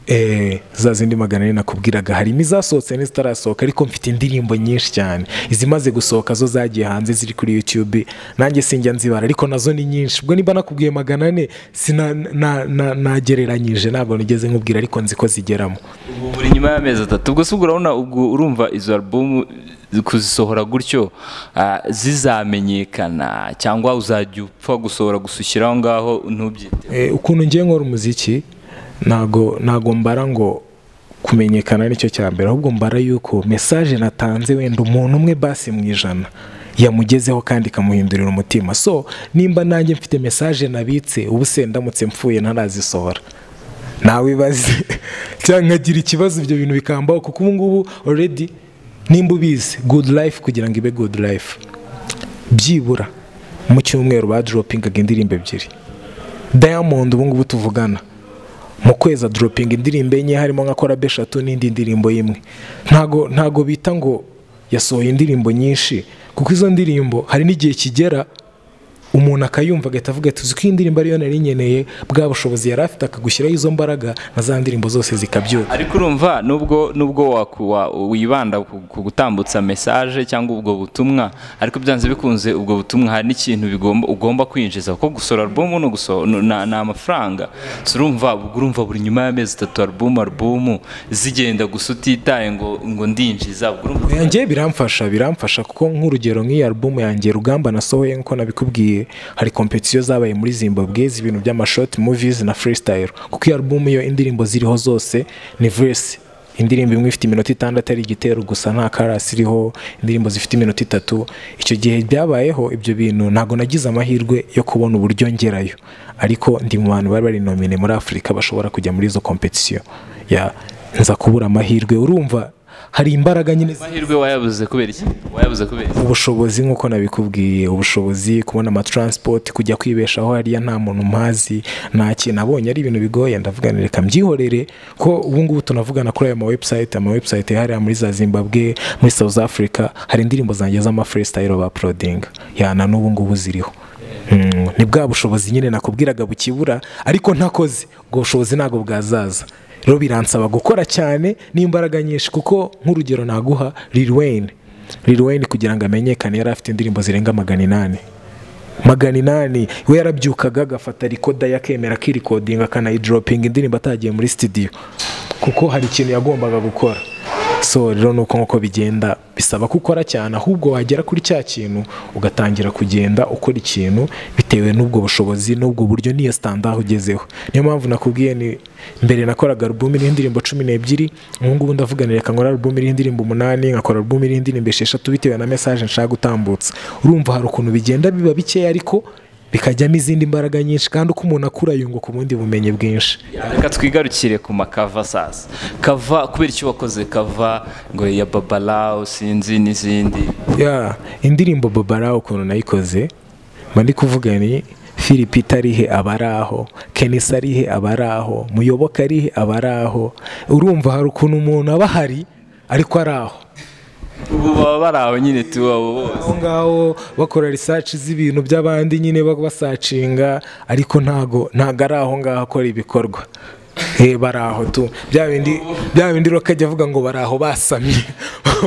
eh, za zindi magana ane nakubwiraga harimo izasohotse n'izitarasohoka ariko mfite indirimbo nyinshi cyane izimaze gusohoka zo zagiye hanze ziri kuri youtube nanjye sinjya nzibara ariko nazo ni nyinshi ubwo niba nakubwiye magana ane sina- na- na- nagereranyije ntabwo nigeze nkubwira ariko nzi ko zigeramo ubu buri nyuma y'amezi atatu ubwo se ubwo urabona ubwo urumva izo alubumu kuzisohora gutyo ah, zizamenyekana cyangwa uzajya upfa gusohora gusa ushyira aho ngaho ntubyite Eh, ukuntu ngiye nkora umuziki ntago ntago mbara ngo kumenyekana nicyo cya mbere ahubwo mbara yuko mesaje natanze wenda umuntu umwe basi mu ijana yamugezeho kandi ikamuhindurira umutima so nimba nanjye mfite mesaje nabitse ubu se ndamutse mfuye ntarazisohora nawe ibaze cyangwa nkagira ikibazo ibyo bintu bikambaho kuko ubu ngubu already nimba ubizi good life kugira ngo ibe good life byibura mu cyumweru badropingaga indirimbo ebyiri diamond ubungubu tuvugana mu kwezi adoropinga indirimbo enye harimo nka korabe eshatu n'indi ndirimbo y'imwe ntago ntago bita ngo yasohoye indirimbo nyinshi kuko izo ndirimbo hari n'igihe kigera umuntu akayumva agahita avuga ati uzi ko iyi ndirimbo ariyo nari nkeneye bwa bushobozi yari afite akagushyiraho izo mbaraga na za ndirimbo zose zikabyuka ariko urumva nubwo nubwo waku- wa- wibanda ku ku gutambutsa mesaje cyangwa ubwo butumwa ariko byanze bikunze ubwo butumwa hari n'ikintu bigomba ugomba kwinjiza kuko gusora alubumu ni uguso- ni ni- ni amafaranga So urumva ubwo urumva buri nyuma y'amezi atatu alubumu alubumu zigenda gusa utitaye ngo ngo ndinjiza ubwo urumva yanjye biramfasha biramfasha kuko nk'urugero nk'iyi album yanjye rugamba nasohoye nk'uko nabikubwiye hari kompetisiyo zabaye muri zimbabwe z'ibintu by'amashoti movies na freestyle kuko iyi album iyo indirimbo ziriho zose ni verse indirimbo imwe ifite iminota itandatu ari igitero gusa nta karasi iriho indirimbo zifite iminota itatu icyo gihe byabayeho ibyo bintu ntabwo nagize amahirwe yo kubona uburyo ngerayo ariko ndi mu bantu bari bari nomine muri afurika bashobora kujya muri izo kompetisiyo ya nza kubura amahirwe urumva hari imbaraga nyine zi- amahirwe wayabuze kubera iki wayabuze kubera iki ubushobozi nk'uko nabikubwiye ubushobozi kubona amatransport kujya kwibeshaho hariya nta muntu mpazi nta kintu abonye ari ibintu bigoye ndavuga nti reka mbyihorere ko ubu ngubu tunavugana kuri aya mawebusayite amawebusayite hariya muri za zimbabwe muri south africa hari indirimbo zanjye z'amafreestyle baporodinga yana n'ubu ngubu ziriho Mm, ni bwa bushobozi nyine nakubwiraga bukibura ariko ntakoze ubwo bushobozi ntabwo bwazaza rero biransaba gukora cyane n'imbaraga nyinshi kuko nk'urugero naguha Lil Wayne Lil Wayne kugira ngo amenyekane yari afite indirimbo zirenga magana inani magana inani we yarabyukaga agafata rikoda ye akemera akirikodinga akanayidoropinga indirimbo atagiye muri sitidiyo kuko hari ikintu yagombaga gukora so rero ni uko nk'uko bigenda bisaba ko ukora cyane ahubwo wagera kuri cya kintu ugatangira kugenda ukora ikintu bitewe n'ubwo bushobozi n'ubwo buryo n'iyo sitandaho ugezeho niyo mpamvu nakubwiye ni mbere nakoraga alubumu iriho indirimbo cumi n'ebyiri ubu ngubu ndavuganira reka nkora alubumu iriho indirimbo umunani nkakora alubumu iriho indirimbo esheshatu bitewe na mesaje nshaka gutambutsa urumva hari ukuntu bigenda biba bikeya ariko bikajyamo izindi mbaraga nyinshi kandi uko umuntu akura yunguka ubundi bumenyi bwinshi reka twigarukire ku makava sasa kava kubera icyo wakoze kava ngo ya babalawo sinzi n'izindi ya indirimbo babara ukuntu nayikoze mba ndi kuvuga ni philip arihe abaraho kenisa arihe abaraho muyoboke arihe abaraho urumva hari ukuntu umuntu aba ahari ariko ari aho ubu baba bari aho nyine tu abo bose aho ngaho bakora risaci z'ibintu by'abandi nyine ba- basacinga ariko ntago ntago ari aho ngaho akora ibikorwa Eh, bari aho tu bya bindi bya bindi roka ajya avuga ngo bari aho basamye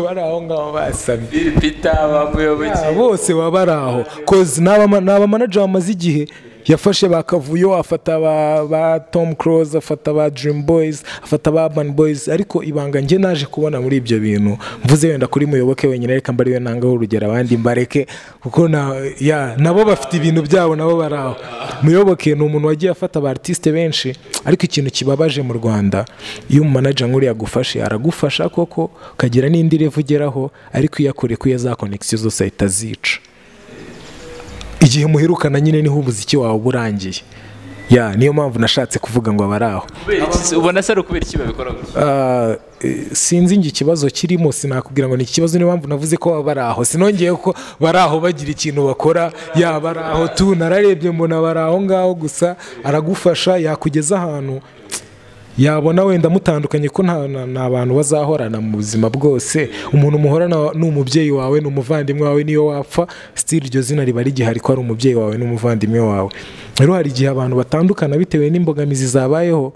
bari aho ngaho basamye filipita bamuyoboke Ah, bose baba bari aho kozi ni abama- ni abamanaja bamaze igihe yafashe ba kavuyo afata ba, ba tom close afata ba dream boys afata ba urban boys ariko ibanga njye naje kubona muri ibyo bintu mvuze wenda kuri muyoboke wenyine reka mba ariwe nangaho urugero abandi mbareke kuko na, ya, nabo bafite ibintu byabo nabo bari aho muyoboke ni umuntu wagiye afata ba artiste benshi ariko ikintu kibabaje mu rwanda iyo umumanaja nk'uriya agufashe aragufasha koko ukagira n'indi revu ugeraho ariko iyo akore kuya za konegisiyo zose ahita azica igihe muherukana nyine niho umuziki wawe uba urangiye ya niyo mpamvu nashatse kuvuga ngo abari aho kubera iki ubona se ari ukubera iki babikora gutya Ah, eh, sinzi ngo ikibazo kirimo sinakubwira ngo ni ikibazo niyo mpamvu navuze ko baba bari aho sinongeye ko bari aho bagira ikintu bakora ya bari aho tu nararebye mbona bari aho ngaho gusa aragufasha yakugeza ahantu yabona wenda mutandukanye ko nta na- nta bantu bazahorana mu buzima bwose umuntu muhorana wa- ni umubyeyi wawe ni umuvandimwe wawe niyo wapfa sitiri iryo zina riba rigihari ko ari umubyeyi wawe n'umuvandimwe wawe rero hari igihe abantu batandukana bitewe n'imbogamizi zabayeho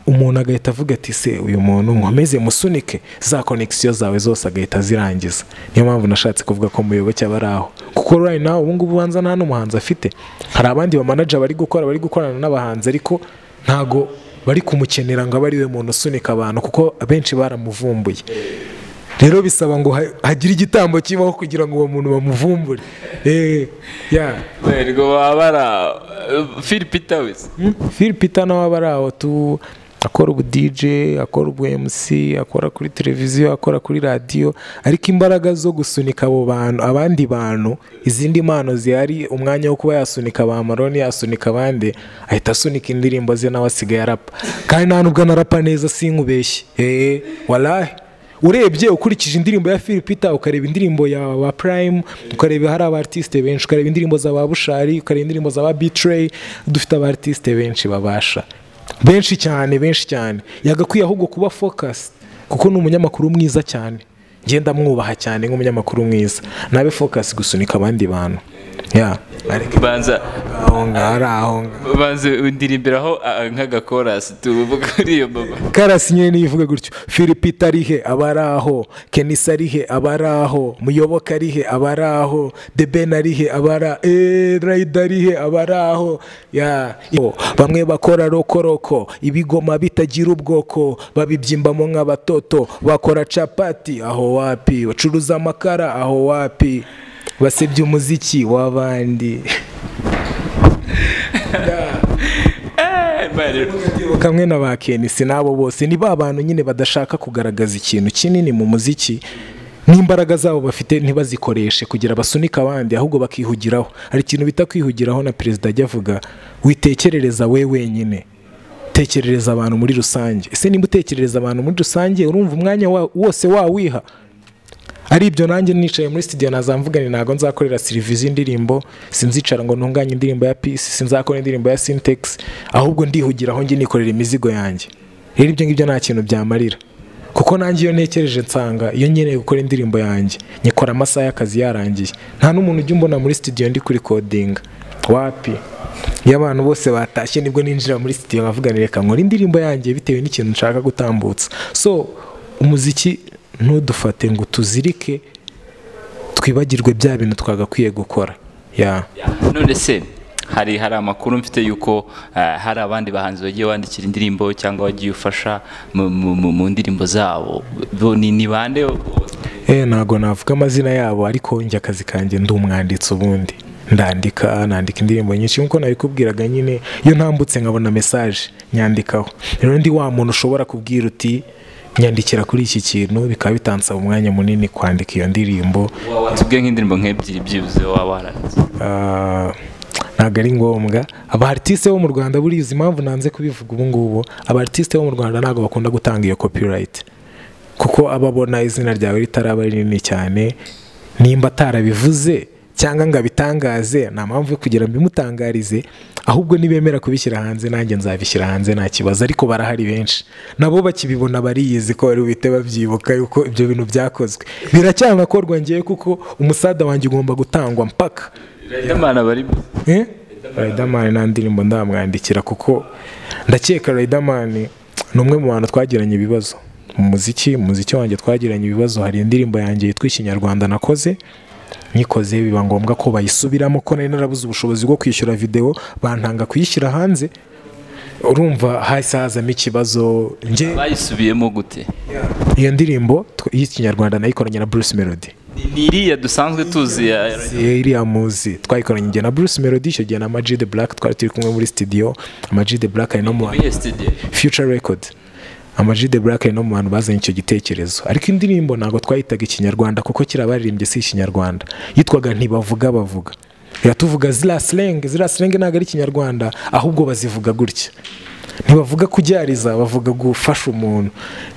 umuntu agahita avuga ati se uyu muntu nkomeze musunike za konegisiyo zawe zose agahita azirangiza niyo mpamvu nashatse kuvuga ko muyoboke aba ari aho kuko right now ubu ngubu ubanza nta n'umuhanzi afite hari abandi bamanaja bari gukora bari gukorana n'abahanzi ariko ntago bari kumukenera ngo abe ari we muntu usunika abantu kuko abenshi baramuvumbuye rero bisaba ngo ha- hagire igitambo kibaho kugira ngo uwo muntu bamuvumbure eh, yeah. ngo baba bari aho filipita wese Phil Peter nawe aba ari aho tu akora ubu DJ akora ubu MC akora kuri televiziyo akora kuri radiyo ariko imbaraga zo gusunika abo bantu abandi bantu izindi mpano zihari umwanya wo kuba yasunika ba Maroni yasunika abandi ahita asunika indirimbo ze nawe asigaye arapa kandi nta nubwo anarapa neza sinkubeshye eh walahi urebye ukurikije indirimbo ya Philipita ukareba indirimbo ya wa Prime ukareba hari aba artiste benshi ukareba indirimbo za ba Bushari ukareba indirimbo za ba Betray dufite aba artiste benshi babasha benshi cyane benshi cyane yagakwiye ahubwo kuba focus kuko ni umunyamakuru mwiza cyane ngenda mwubaha cyane nk'umunyamakuru mwiza nabe focus gusunika abandi bantu ya ariko banza aho ngaho ari aho ngaho banza undirimbiraho ah, nk'agakorasi tuvuga kuri iyo baba karasi nyine niyo ivuga gutyo philipita arihe aba ari aho kenisa arihe aba ari aho muyoboke arihe aba ari aho debena arihe aba ari aho rayida arihe aba ari aho Ya, iyo, bamwe bakora rokoroko ibigoma bitagira ubwoko babibyimbamo nk'abatoto bakora capati aho wapi bacuruza amakara aho wapi basebya umuziki w'abandi Eh, mbaye rero. kamwe na ba kenisi n'abo bose ni ba bantu nyine badashaka kugaragaza ikintu kinini mu muziki n'imbaraga zabo bafite ntibazikoreshe kugira basunike abandi ahubwo bakihugiraho hari ikintu bita kwihugiraho na perezida ajya avuga witekerereza we wenyine tekerereza abantu muri rusange ese niba utekerereza abantu muri rusange urumva umwanya wa- wose wawiha ari ibyo nanjye nicaye muri studio nazamvuga ni ntabwo nzakorera serivisi y'indirimbo sinzicara ngo ntunganye indirimbo ya peace sinzakora indirimbo ya syntax ahubwo ndihugira aho njye nikorera imizigo yanjye rero ibyo ngibyo nta kintu byamarira kuko nanjye iyo ntekereje nsanga iyo nkeneye gukora indirimbo yanjye nyikora amasaha y'akazi yarangiye nta n'umuntu ujya umbona muri studio ndi kuri kodinga wapi iyo abantu bose batashye nibwo ninjira muri studio nkavuga ni reka nkora indirimbo yanjye bitewe n'ikintu nshaka gutambutsa so umuziki ntudufate ngo tuzirike twibagirwe bya bintu twagakwiye gukora ya none se hari hari amakuru mfite yuko eh, hari abandi bahanzi bagiye bandikira indirimbo cyangwa wagiye ufasha mu- mu mu- mu ndirimbo zabo Bo ni ni bande eh ntabwo navuga amazina yabo ariko njye akazi kanjye ndi umwanditsi ubundi ndandika nandika indirimbo nyinshi nk'uko nabikubwiraga nyine iyo ntambutse nkabona mesaje nyandikaho rero ndi wa muntu ushobora kubwira uti nyandikira kuri iki kintu bikaba bitansaba umwanya munini kwandika iyo ndirimbo watubwiye nk'indirimbo nk'ebyiri byibuze waba waranze Ah, ntabwo ari ngombwa aba artiste bo mu Rwanda buriya uzi impamvu nanze kubivuga ubu ngubu aba artiste bo mu Rwanda ntabwo bakunda gutanga iyo copyright kuko aba abona izina ryawe ritaraba rinini cyane nimba atarabivuze cyangwa ngo abitangaze nta mpamvu yo kugira ngo bimutangarize ahubwo nibemera kubishyira hanze nanjye nzabishyira hanze nta kibazo ariko barahari benshi nabo bakibibona bariyizi ko bari buhite babyibuka yuko ibyo bintu byakozwe biracyanakorwa ngewe kuko umusada wanjye ugomba gutangwa mpaka Riderman bari Eh? Riderman nta ndirimbo ndamwandikira kuko ndakeka Riderman ni umwe mu bantu twagiranye ibibazo mu muziki mu muziki wanjye twagiranye ibibazo hari indirimbo yanjye yitwa ikinyarwanda nakoze nyikoze biba ngombwa ko bayisubiramo ko nari narabuze ubushobozi bwo kwishyura video bantanga kuyishyira hanze urumva hahise hazamo ikibazo njye bayisubiyemo gute iyo ndirimbo tw- y'ikinyarwanda nayikoranye na Bruce Melody Ni- ni iriya dusanzwe tuzi ya Eh, iriya muzi twayikoranye njye na Bruce Melody icyo gihe na Amag the Black twari turi kumwe muri studio Amag the Black ari no mu Muri studio Future Record Amag the Black ari no mu bantu bazanye icyo gitekerezo ariko indirimbo ntabwo twayitaga ikinyarwanda kuko kirabaririmbye si ikinyarwanda yitwaga ntibavuga bavuga iratuvuga ziriya slang ziriya slang ntabwo ari ikinyarwanda ahubwo bazivuga gutya ntibavuga kuryariza bavuga gufasha umuntu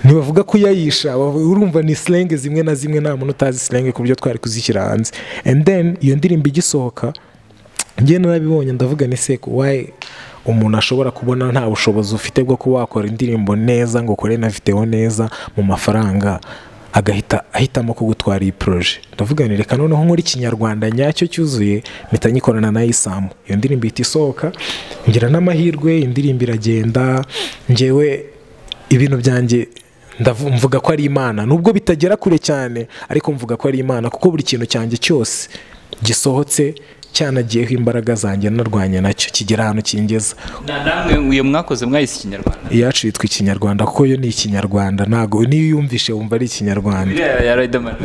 ntibavuga kuyayisha bavu- urumva ni slang zimwe na zimwe nta muntu utazi slang ku buryo twari kuzishyira hanze and then iyo ndirimbo igisohoka njye narabibonye ndavuga ni seko wayi umuntu ashobora kubona nta bushobozi ufite bwo kuba wakora indirimbo neza ngo ukore na videwo neza mu mafaranga agahita ahitamo kugutwara iyi poroje ndavuga ni reka noneho nkora ikinyarwanda nyacyo cyuzuye mpita nyikorana na isamu iyo ndirimbo ihita isohoka ngira n'amahirwe indirimbo iragenda ngewe ibintu byanjye ndavu- mvuga ko ari imana nubwo bitagera kure cyane ariko mvuga ko ari imana kuko buri kintu cyanjye cyose gisohotse cyanagiyeho imbaraga zanjye narwanya nacyo kigera ahantu kingeza na namwe iyo mwakoze mwayise ikinyarwanda iyacu yitwa ikinyarwanda kuko yo ni ikinyarwanda ntabwo niyo uyumvishe wumva ari ikinyarwanda iriya ya Riderman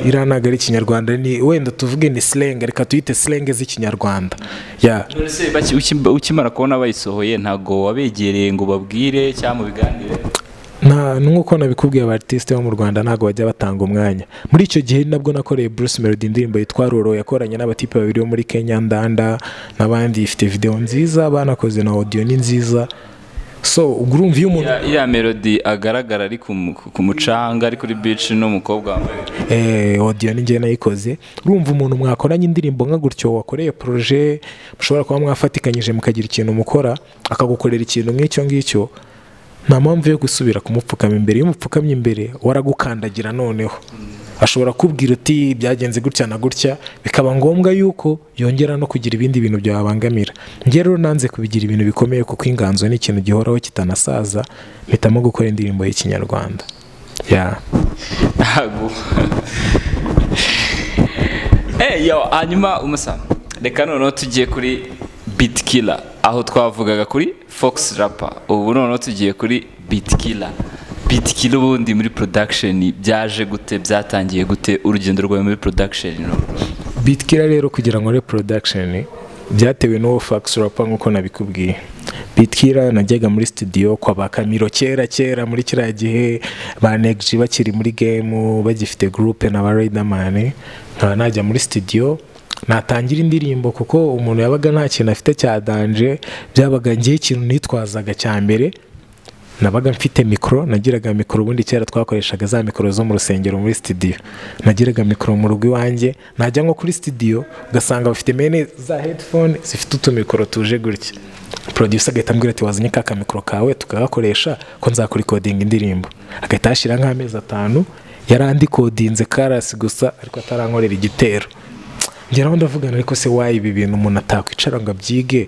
iriya ntabwo ari ikinyarwanda ni wenda tuvuge ni slang reka tuyite slang z'ikinyarwanda ya none se baki- uki- ukimara kubona bayisohoye ntabwo wabegereye ngo babwire cyangwa mubiganire nta nk'uko nabikubwiye aba artiste bo mu rwanda ntabwo bajya batanga umwanya muri icyo gihe nabwo nakoreye Bruce Melody indirimbo yitwa Roro yakoranye n'abatipe babiri bo muri Kenya Ndanda n'abandi ifite video nziza banakoze na audio ni nziza so ubwo urumva iyo umuntu Ya- iriya melody agaragara ari ku mu- ku mucanga ari kuri beach n'umukobwa wambaye eh, audio ni njye nayikoze urumva umuntu mwakoranye indirimbo nka gutyo wakoreye proje mushobora kuba mwafatikanyije mukagira ikintu mukora akagukorera ikintu nk'icyo ngicyo nta mpamvu yo gusubira kumupfukama imbere iyo umupfukamye imbere waragukandagira noneho ashobora kubwira uti byagenze gutya na gutya bikaba ngombwa yuko yongera no kugira ibindi bintu byabangamira njye rero nanze kubigira ibintu bikomeye kuko inganzo ni ikintu gihoraho kitanasaza mpitamo gukora indirimbo y'ikinyarwanda yeah. ntago Eh, yo hanyuma umusa reka noneho tugiye kuri beat killer aho twavugaga kuri fox rapper ubu noneho tugiye kuri beat killer beat killer ubundi muri production byaje gute byatangiye gute urugendo rwawe muri production bitkira rero kugira ngo re production byatewe n'uwo fax rapa nk'uko nabikubwiye bitkira najyaga muri studio kwa ba kamiro kera kera muri kiriya gihe ba negji bakiri muri game bagifite groupe na ba riderman nkaba najya muri studio natangira indirimbo kuko umuntu yabaga nta kintu afite cya danje byabaga ngewe ikintu nitwazaga cya mbere nabaga mfite mikoro nagiraga mikoro ubundi kera twakoreshaga za mikoro zo mu rusengero muri sitidiyo nagiraga mikoro mu rugo iwanjye najya nko kuri sitidiyo ugasanga bafite mene za hedifone zifite utumikoro tuje gutya producer agahita ambwira ati wazanye ka kamikoro kawe tukagakoresha ko nzakurikodinga indirimbo agahita yashyira nk'amezi atanu yarandikodinze karasi gusa ariko atarankorera igitero ngeraho ndavugana ariko se wayi ibi bintu umuntu atakwicara ngo abyige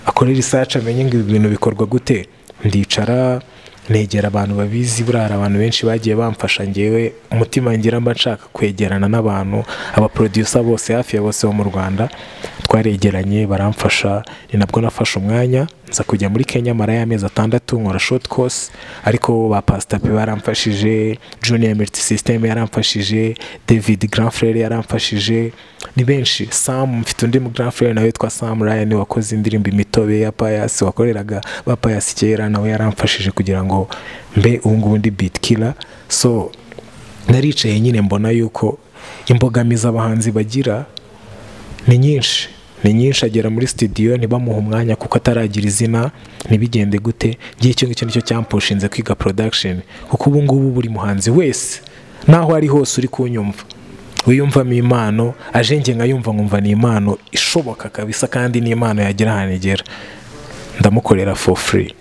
akore risaci amenye ngo ibi bintu bikorwa gute ndicara negera abantu babizi buriya hari abantu benshi bagiye bamfasha ngewe umutima ngira mba nshaka kwegerana n'abantu abaproducer bose hafi ya bose bo mu rwanda twaregeranye baramfasha ni nabwo nafashe umwanya nza kujya muri kenya marayo amezi atandatu nkora short course ariko ba pasitapi baramfashije junior merit system yaramfashije david granfrere yaramfashije ni benshi sam mfite undi mu granfrere nawe witwa sam ryan wakoze indirimbo imitobe ya payasi wakoreraga ba payasi kera nawe yaramfashije kugira ngo mbe ubungubu ndi beat killer so naricaye nyine mbona yuko imbogamizi abahanzi bagira ni nyinshi ni nyinshi agera muri sitidiyo ntibamuhe umwanya kuko ataragira izina ntibigende gute ngiye icyo ngicyo nicyo cyampushinze kwiga porodakisheni kuko ubu ngubu buri muhanzi wese naho ari hose uri kunyumva wiyumvamo impano aje nge nkayumva nkumva ni impano ishoboka kabisa kandi ni impano yagera ahantu igera ndamukorera for free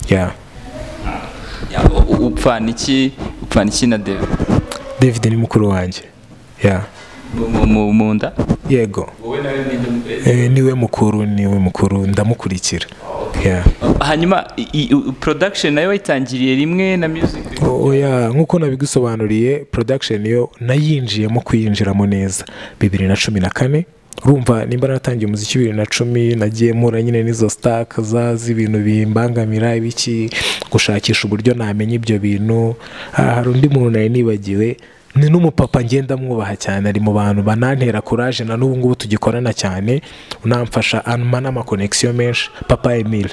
ya upfa niki upfa niki na david david ni mukuru wanjye ya Mu- mu- mu nda yego Eh, niwe mukuru niwe mukuru ndamukurikira ya hanyuma i- i- u- production nayo wayitangiriye rimwe na music oya nk'uko nabigusobanuriye production yo nayinjiyemo kuyinjiramo neza bibiri na cumi na kane urumva nimba natangiye umuziki bibiri na cumi nagiye mpura nyine n'izo sitaka za z'ibintu bimbangamira ibiki gushakisha uburyo namenya ibyo bintu Ah, hari undi muntu nari nibagiwe ni n'umupapa ngenda mwubaha cyane ari mu bantu banantera kuraje na n'ubu ngubu tugikorana cyane unamfasha anuma n'amakonegisiyo menshi papa emile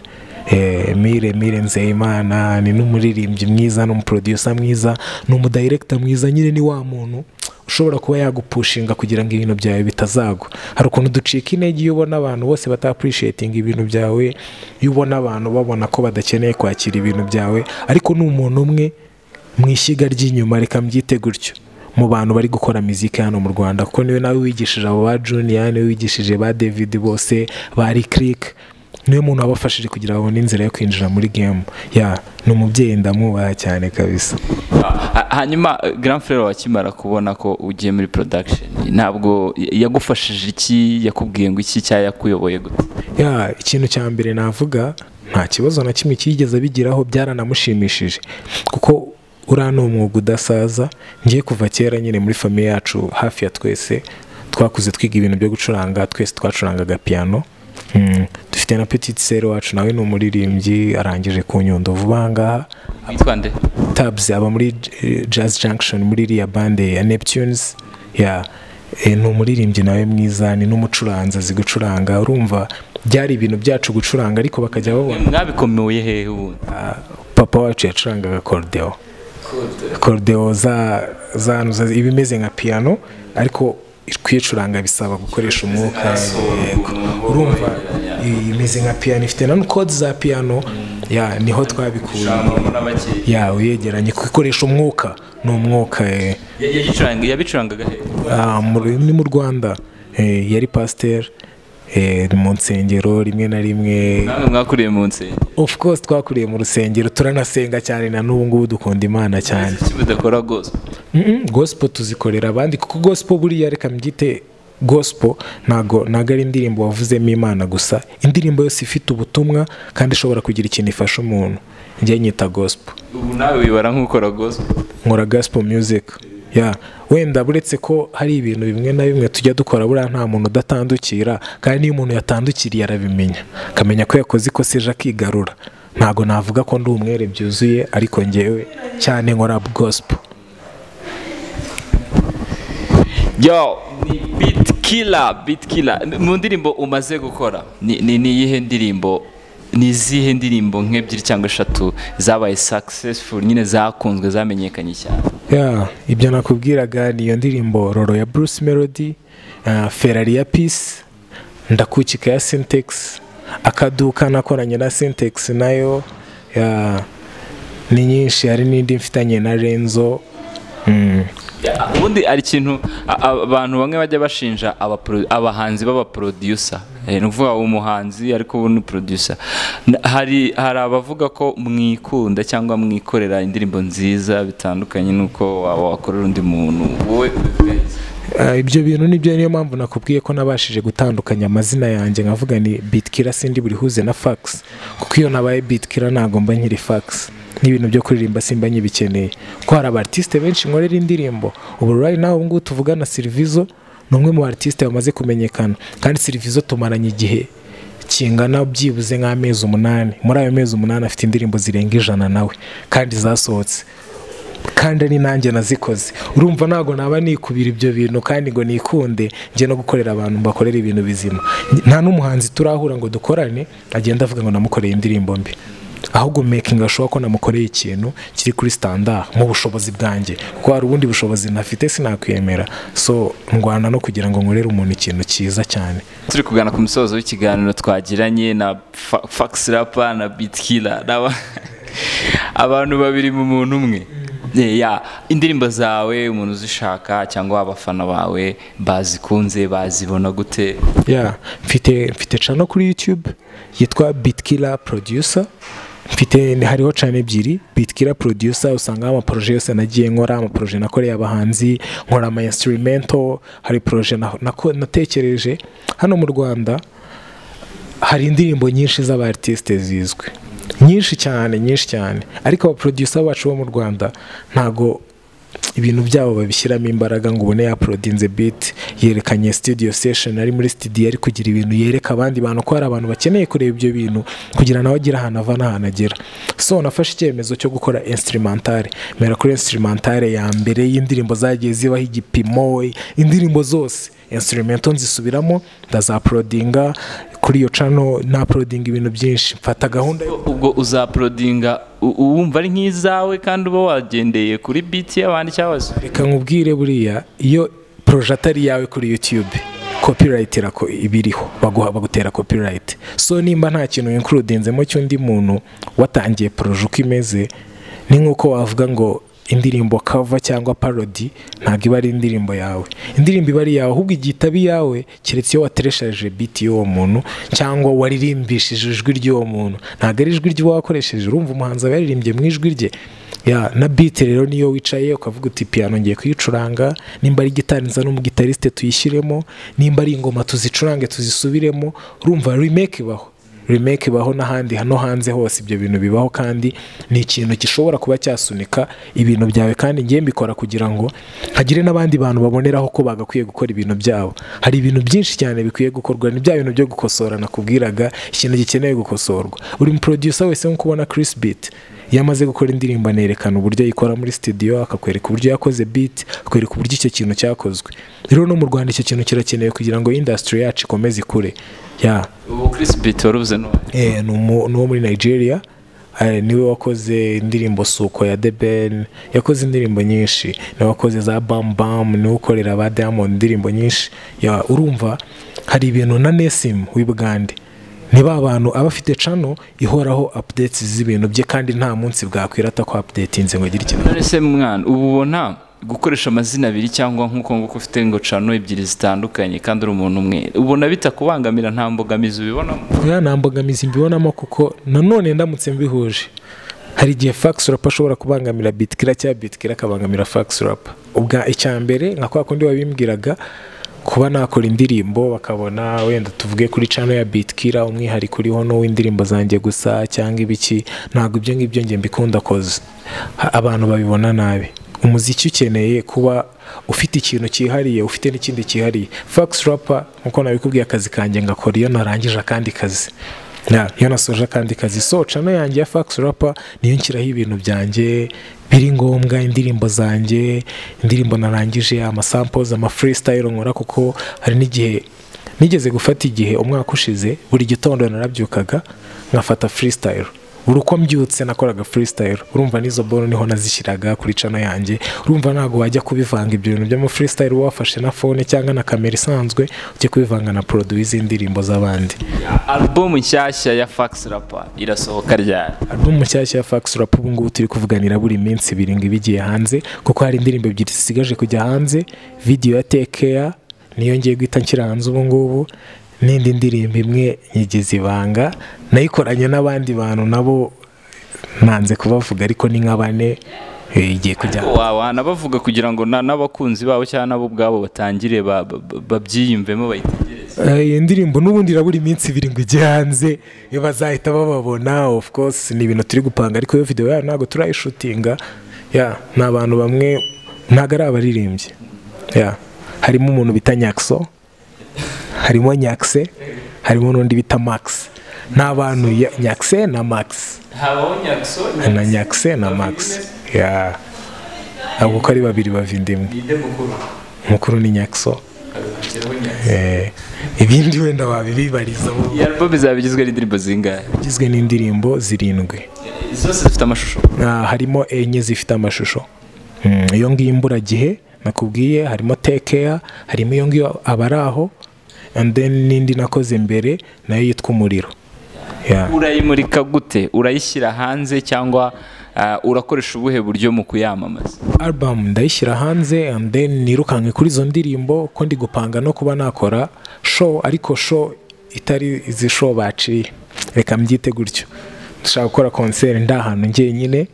Eh, Emile Emile Nzeyimana ni n'umuririmbyi mwiza n'umuproducer mwiza ni umudirector mwiza nyine ni wa muntu ushobora kuba yagupushinga kugira ngo ibintu byawe bitazagwa hari ukuntu ducika intege iyo ubona abantu bose batapurishietinga ibintu byawe iyo ubona abantu babona ko badakeneye kwakira ibintu byawe ariko ni umuntu umwe mu ishyiga ry'inyuma reka mbyite gutyo mu bantu bari gukora muzika hano mu rwanda kuko niwe nawe wigishije abo ba juniya niwe wigishije ba david bose ba rikirike niwe muntu wabafashije kugira ngo babone inzira yo kwinjira muri gemu ya ni umubyeyi ndamwubaha cyane kabisa Ha- hanyuma eh, grand frere wakimara kubona ko ugiye muri production ntabwo ya- yagufashije iki yakubwiye ngo iki cyangwa yakuyoboye gute ya ikintu cya mbere navuga nta kibazo na kimwe cyigeze abigiraho byaranamushimishije kuko uriya ni umwuga udasaza ngiye kuva kera nyine muri famiye yacu hafi ya twese twakuze twiga ibintu byo gucuranga twese twacurangaga piyano Mm, dufite na petite sere wacu nawe ni umuririmbyi arangije ku nyundo vuba aha ngaha witwa nde tabs aba muri eh, jazz junction muri iriya bande ya neptunes ya eh, ni umuririmbyi nawe mwiza ni n'umucuranzi azi gucuranga urumva byari ibintu byacu gucuranga ariko bakajya babona mwabikomoye hehe ubundi papa wacu yacurangaga korudeo korudeo za za za- ibimeze nka piyano ariko kuyicuranga bisaba gukoresha umwuka yego urumva i- imeze nka piyano ifite na kode za piyano ya niho twabikuye ya uyegeranye gukoresha umwuka ni umwuka eh. Ya- yagicuranga- yabicurangaga hehe Ah, mu rurimi ni mu rwanda eh, yari pasiteri mu nsengero rimwe na rimwe namwe mwakuriye mu nsengero of course twakuriye mu rusengero turanasenga cyane na n'ubu ngubu dukunda imana cyane iki mudakora rwose Mm, mm, gospel tuzikorera abandi kuko gospel buriya reka mbyite gospel ntago ntago ari indirimbo wavuzemo imana gusa indirimbo yose ifite ubutumwa kandi ishobora kugira ikintu ifasha umuntu njye nyita gospel ubu nawe wibara nk'ukora rwose nkora gospel music ya wenda buretse ko hari ibintu bimwe na bimwe tujya dukora buriya nta muntu udatandukira kandi iyo umuntu yatandukiriye arabimenya akamenya ko yakoze ikosa ejo akigarura ntago navuga ko ndi umwere byuzuye ariko ngewe cyane nkora gospel yo ni beat killer beat killer mu ndirimbo umaze gukora ni ni ni iyihe ndirimbo ni izihe ndirimbo nk'ebyiri cyangwa eshatu zabaye successful nyine zakunzwe zamenyekanye cyane Yeah, ibyo nakubwiraga ni iyo ndirimbo roro ya bruce melody uh, ferrari ya peace ndakukika ya syntex akaduka nakoranye na syntex nayo yeah, ni nyinshi hari n'indi mfitanye na renzo mm. ubundi hari ikintu a- a- abantu bamwe bajya bashinja abapro- abahanzi b'abaproducer Eh, ni ukuvuga umuhanzi ariko ubu ni producer N- hari hari abavuga ko mwikunda cyangwa mwikorera indirimbo nziza bitandukanye n'uko waba wakorera undi muntu wowe ubivuga iki? Ah, ibyo bintu nibyo niyo mpamvu nakubwiye ko nabashije gutandukanya amazina yanjye nkavuga ni bitkira sindi buri huze na fax kuko iyo nabaye bitkira ntabwo mba nkiri fax n'ibintu byo kuririmba simba nkibikeneye kuko hari aba artiste benshi nkorera indirimbo ubu right now ubungubu tuvugana Silvizo ni umwe mu artiste bamaze kumenyekana kandi Silvizo tumaranye igihe kingana byibuze nk'amezi umunani muri ayo mezi umunani afite indirimbo zirenga ijana nawe kandi zasohotse kandi ari nanjye nazikoze urumva ntabwo naba nikubira ibyo bintu kandi ngo nikunde njye no gukorera abantu mbakorera ibintu bizima nta n'umuhanzi turahura ngo dukorane agenda avuga ngo namukoreye indirimbo mbi ahubwo making ashobora ko namukoreye ikintu kiri kuri standard mu bushobozi bwanjye kuko hari ubundi bushobozi ntafite sinakwemera so ndwana no kugira ngo nkorere umuntu ikintu cyiza cyane turi kugana ku musozo w'ikiganiro twagiranye na Fa- fax rapa na bitkila n'aba abantu babiri mu muntu umwe Eh, ya indirimbo zawe umuntu uzishaka cyangwa abafana bawe bazikunze bazibona gute yeah. mfite mfite channel kuri youtube yitwa bitkiller producer mfite hariho channel ebyiri bitkiller producer usangaho amaproje yose nagiye nkora amaproje nakoreye abahanzi nkora ama instrumento hari proje na- nako- natekereje hano mu rwanda hari indirimbo nyinshi z'abartiste zizwi nyinshi cyane nyinshi cyane ariko abaproducer bacu bo mu rwanda ntago ibintu byabo babishyiramo imbaraga ngo ubone yaprodinze beat yerekanye studio session ari muri studio ari kugira ibintu yereka abandi bantu ko hari abantu bakeneye kureba ibyo bintu kugira nawe agire ahantu ava n'ahantu agera so nafashe icyemezo cyo gukora instrumentale mera kuri instrumentale ya mbere y'indirimbo zagiye zibaho igipimo indirimbo zose instrumento nzisubiramo ndazaprodinga kuri iyo channel naprodinga ibintu byinshi mfata gahunda yo ubwo uzaprodinga u- uwumva ari nk'izawe kandi uba wagendeye kuri beat y'abandi cyangwa se reka nkubwire buriya iyo poroje atari iyawe kuri yutube copyright irako- iba iriho baguha bagutera copyright so nimba nta kintu winkurudinzemo cy'undi muntu watangiye poroje uko imeze ni nk'uko wavuga ngo indirimbo kava cyangwa parody ntabwo iba ari indirimbo yawe indirimbo iba ari iyawe ahubwo igihe itaba iyawe keretse iyo wateresheje biti y'uwo muntu cyangwa waririmbishije ijwi ry'uwo muntu ntabwo ari ijwi ry'uwakoresheje urumva umuhanzi aba yaririmbye mu ijwi rye ya na beat rero niyo wicaye ukavuga uti piano ngiye kuyicuranga nimba ari gitari nza n'umugitariste tuyishyiremo nimba ari ingoma tuzicurange tuzisubiremo urumva remake ibaho remake ibaho n'ahandi hano hanze hose ibyo bintu bibaho kandi ni ikintu gishobora kuba cyasunika ibintu byawe kandi ngiye mbikora kugira ngo hagire n'abandi bantu baboneraho ko bagakwiye gukora ibintu byabo hari ibintu byinshi cyane bikwiye gukorwa ni bya bintu byo gukosora nakubwiraga ikintu gikeneye gukosorwa buri muproducer wese nk'uko ubona Chris Beat iyo amaze gukora indirimbo anerekana uburyo ayikora muri studio akakwereka uburyo yakoze beat akakwereka uburyo icyo kintu cyakozwe rero no mu rwanda icyo kintu kirakenewe kugira ngo industry yacu ikomeze ikure ya ubu Chris Beat warubuze none eh, ni umu- ni uwo muri nigeria eh, niwe wakoze indirimbo suko ya the ben yakoze indirimbo nyinshi niwe wakoze za bam bam niwe ukorera ba diamond indirimbo nyinshi ya urumva hari ibintu na nesim w'i bugande ni ba bantu aba afite cano ihoraho updates z'ibintu bye kandi nta munsi bwakwira atako updatinze ngo agire ikintu Nonese mwana ubu ubona gukoresha amazina abiri cyangwa nk'uko nguko ufite ngo cano ebyiri zitandukanye kandi uri umuntu umwe ubona bitakubangamira nta mbogamizi ubibonamo ya nta mbogamizi mbibonamo kuko nanone ndamutse mbihuje hari igihe fax rap ashobora kubangamira bitkira cyangwa bitkira akabangamira fax rap ubwa icya mbere nka kwa kundi wabimbwiraga kuba nakora indirimbo bakabona wenda tuvuge kuri cano ya bitkira umwihariko uriho n'uw'indirimbo zanjye gusa cyangwa ibiki ntabwo ibyo ngibyo njye mbikunda koze Ha- abantu babibona nabi umuziki ukeneye kuba ufite ikintu cyihariye ufite n'ikindi cyihariye fax rapa nkuko nabikubwiye akazi kanjye ngakora iyo narangije akandi kazi Ya, iyo nasoje akandi kazi so cano yanjye ya fax rapa niyo nshyiraho ibintu byanjye biri ngombwa indirimbo zanjye indirimbo narangije amasamples ama freestyle nkora kuko hari n'igihe nigeze gufata igihe umwaka ushize buri gitondo narabyukaga nkafata freestyle buri uko mbyutse nakoraga freestyle urumva n'izo bolo niho nazishyiraga kuri cano yanjye urumva ntabwo wajya kubivanga ibyo bintu byo mu freestyle uba wafashe na fone cyangwa na kamera isanzwe ujye kubivanga na produwi z'indirimbo z'abandi alubumu nshyashya ya fakisi rapa irasohoka ryari alubumu nshyashya ya Fax Rap ubu ngubu turi kuvuganira buri minsi ibiri ngo iba igiye hanze kuko hari indirimbo ebyiri zisigaje kujya hanze video ya Take Care niyo ngiye guhita nshyira hanze ubu ngubu n'indi ndirimbo imwe nyigize ibanga nayikoranye n'abandi bantu nabo ntanze kubavuga ariko ni nka bane eh, igiye kujya wabana bavuga kugira ngo na- n'abakunzi babo cyangwa nabo ubwabo batangire ba- ba- ba- babyiyumvemo bayitegereze Eh, iyi ndirimbo n'ubundi irabura iminsi ibiri ngo ijye hanze iyo bazahita bababona of course ni ibintu turi gupanga ariko iyo video yayo ntabwo turayishutinga ya ni abantu bamwe ntabwo ari abaririmbyi ya harimo umuntu bita nyakso harimo nyakse harimo n'undi bita max ni abantu ya- nyakse na max habaho nyakso na nyakse na max ya ntabwo uko ari babiri bavinda imwe ninde mukuru mukuru ni nyakso haruhukiraho nyakso eh, ibindi wenda wabibibarizaho iyi album izaba igizwe n'indirimbo zingahe igizwe n'indirimbo zirindwi zose zifite amashusho Ah, harimo enye zifite amashusho Mm, iyo ngiyo imburagihe nakubwiye harimo tekeya harimo iyo ngiyo abari aho and then n'indi nakoze mbere nayo yitwa umuriro Yeah. urayimurika gute urayishyira hanze cyangwa ah, urakoresha ubuhe buryo mu kuyamamaza album ndayishyira hanze and then nirukanke kuri izo ndirimbo ko ndi gupanga no kuba nakora show ariko show itari izi show baciye reka mbyite gutyo ndashaka gukora concert ndi ahantu njyenyine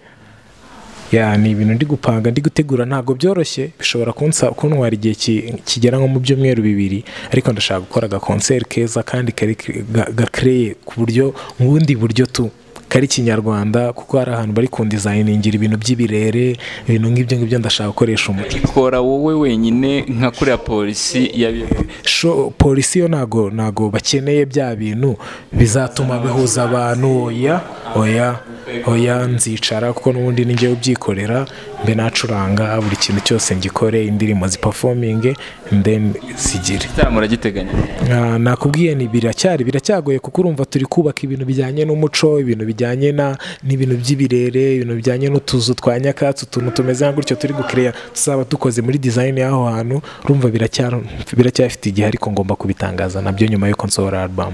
ya ni ibintu ndi gupanga ndi gutegura ntabwo byoroshye bishobora kunsa kuntwara igihe ki- kigera nko mu byumweru bibiri ariko ndashaka gukora aga concert keza kandi kari ga- gakreye ku buryo mu bundi buryo tu kari kinyarwanda kuko hari ahantu bari kundizayiningira ibintu by'ibirere ibintu nk'ibyo ngibyo ndashaka gukoresha umuco ikora wowe wenyine nka kuriya polisi yabi Sho- polisi yo ntago ntago bakeneye bya bintu bizatuma bihuza abantu oya oya oya nzicara kuko n'ubundi ninjye ubyikorera mbe nacuranga buri kintu cyose ngikore indirimbo zipafominge then zigire igitaramo uragiteganya Ah, nakubwiye ni biracyari biracyagoye kuko urumva turi kubaka ibintu bijyanye n'umuco ibintu bijyanye na n'ibintu by'ibirere ibintu bijyanye n'utuzu twa nyakatsi utuntu tumeze nka gutyo turi gukereya tuzaba dukoze muri design y'aho hantu urumva biracyari- biracyafite igihe ariko ngomba kubitangaza nabyo nyuma y'uko nsohora album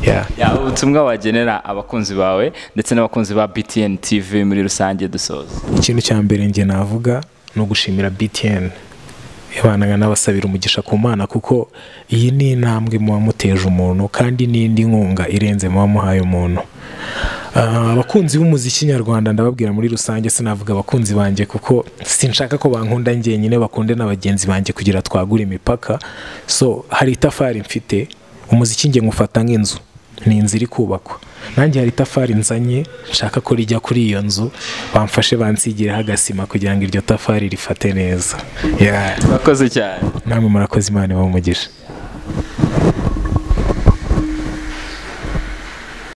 yeah. Ya, ubutumwa wagenera abakunzi bawe ndetse n'abakunzi ba btn tv muri rusange dusoza ikintu cya mbere njye navuga ni ugushimira btn yabanaga n'abasabira umugisha ku mana kuko iyi ni intambwe muba muteje umuntu kandi n'indi nkunga irenze muba muhaye umuntu Ah, abakunzi b'umuziki nyarwanda ndababwira muri rusange sinavuga abakunzi banjye kuko sinshaka ko bankunda njyenyine bakunde na bagenzi banjye kugira twagure imipaka so hari itafari mfite umuziki njye ngufata nk'inzu ni inzu iri kubakwa nanjye hari itafari nzanye nshaka ko rijya kuri iyo nzu bamfashe bansigireho agasima kugira ngo iryo tafari rifate neza Yeah. urakoze cyane namwe murakoze imana ibaha umugisha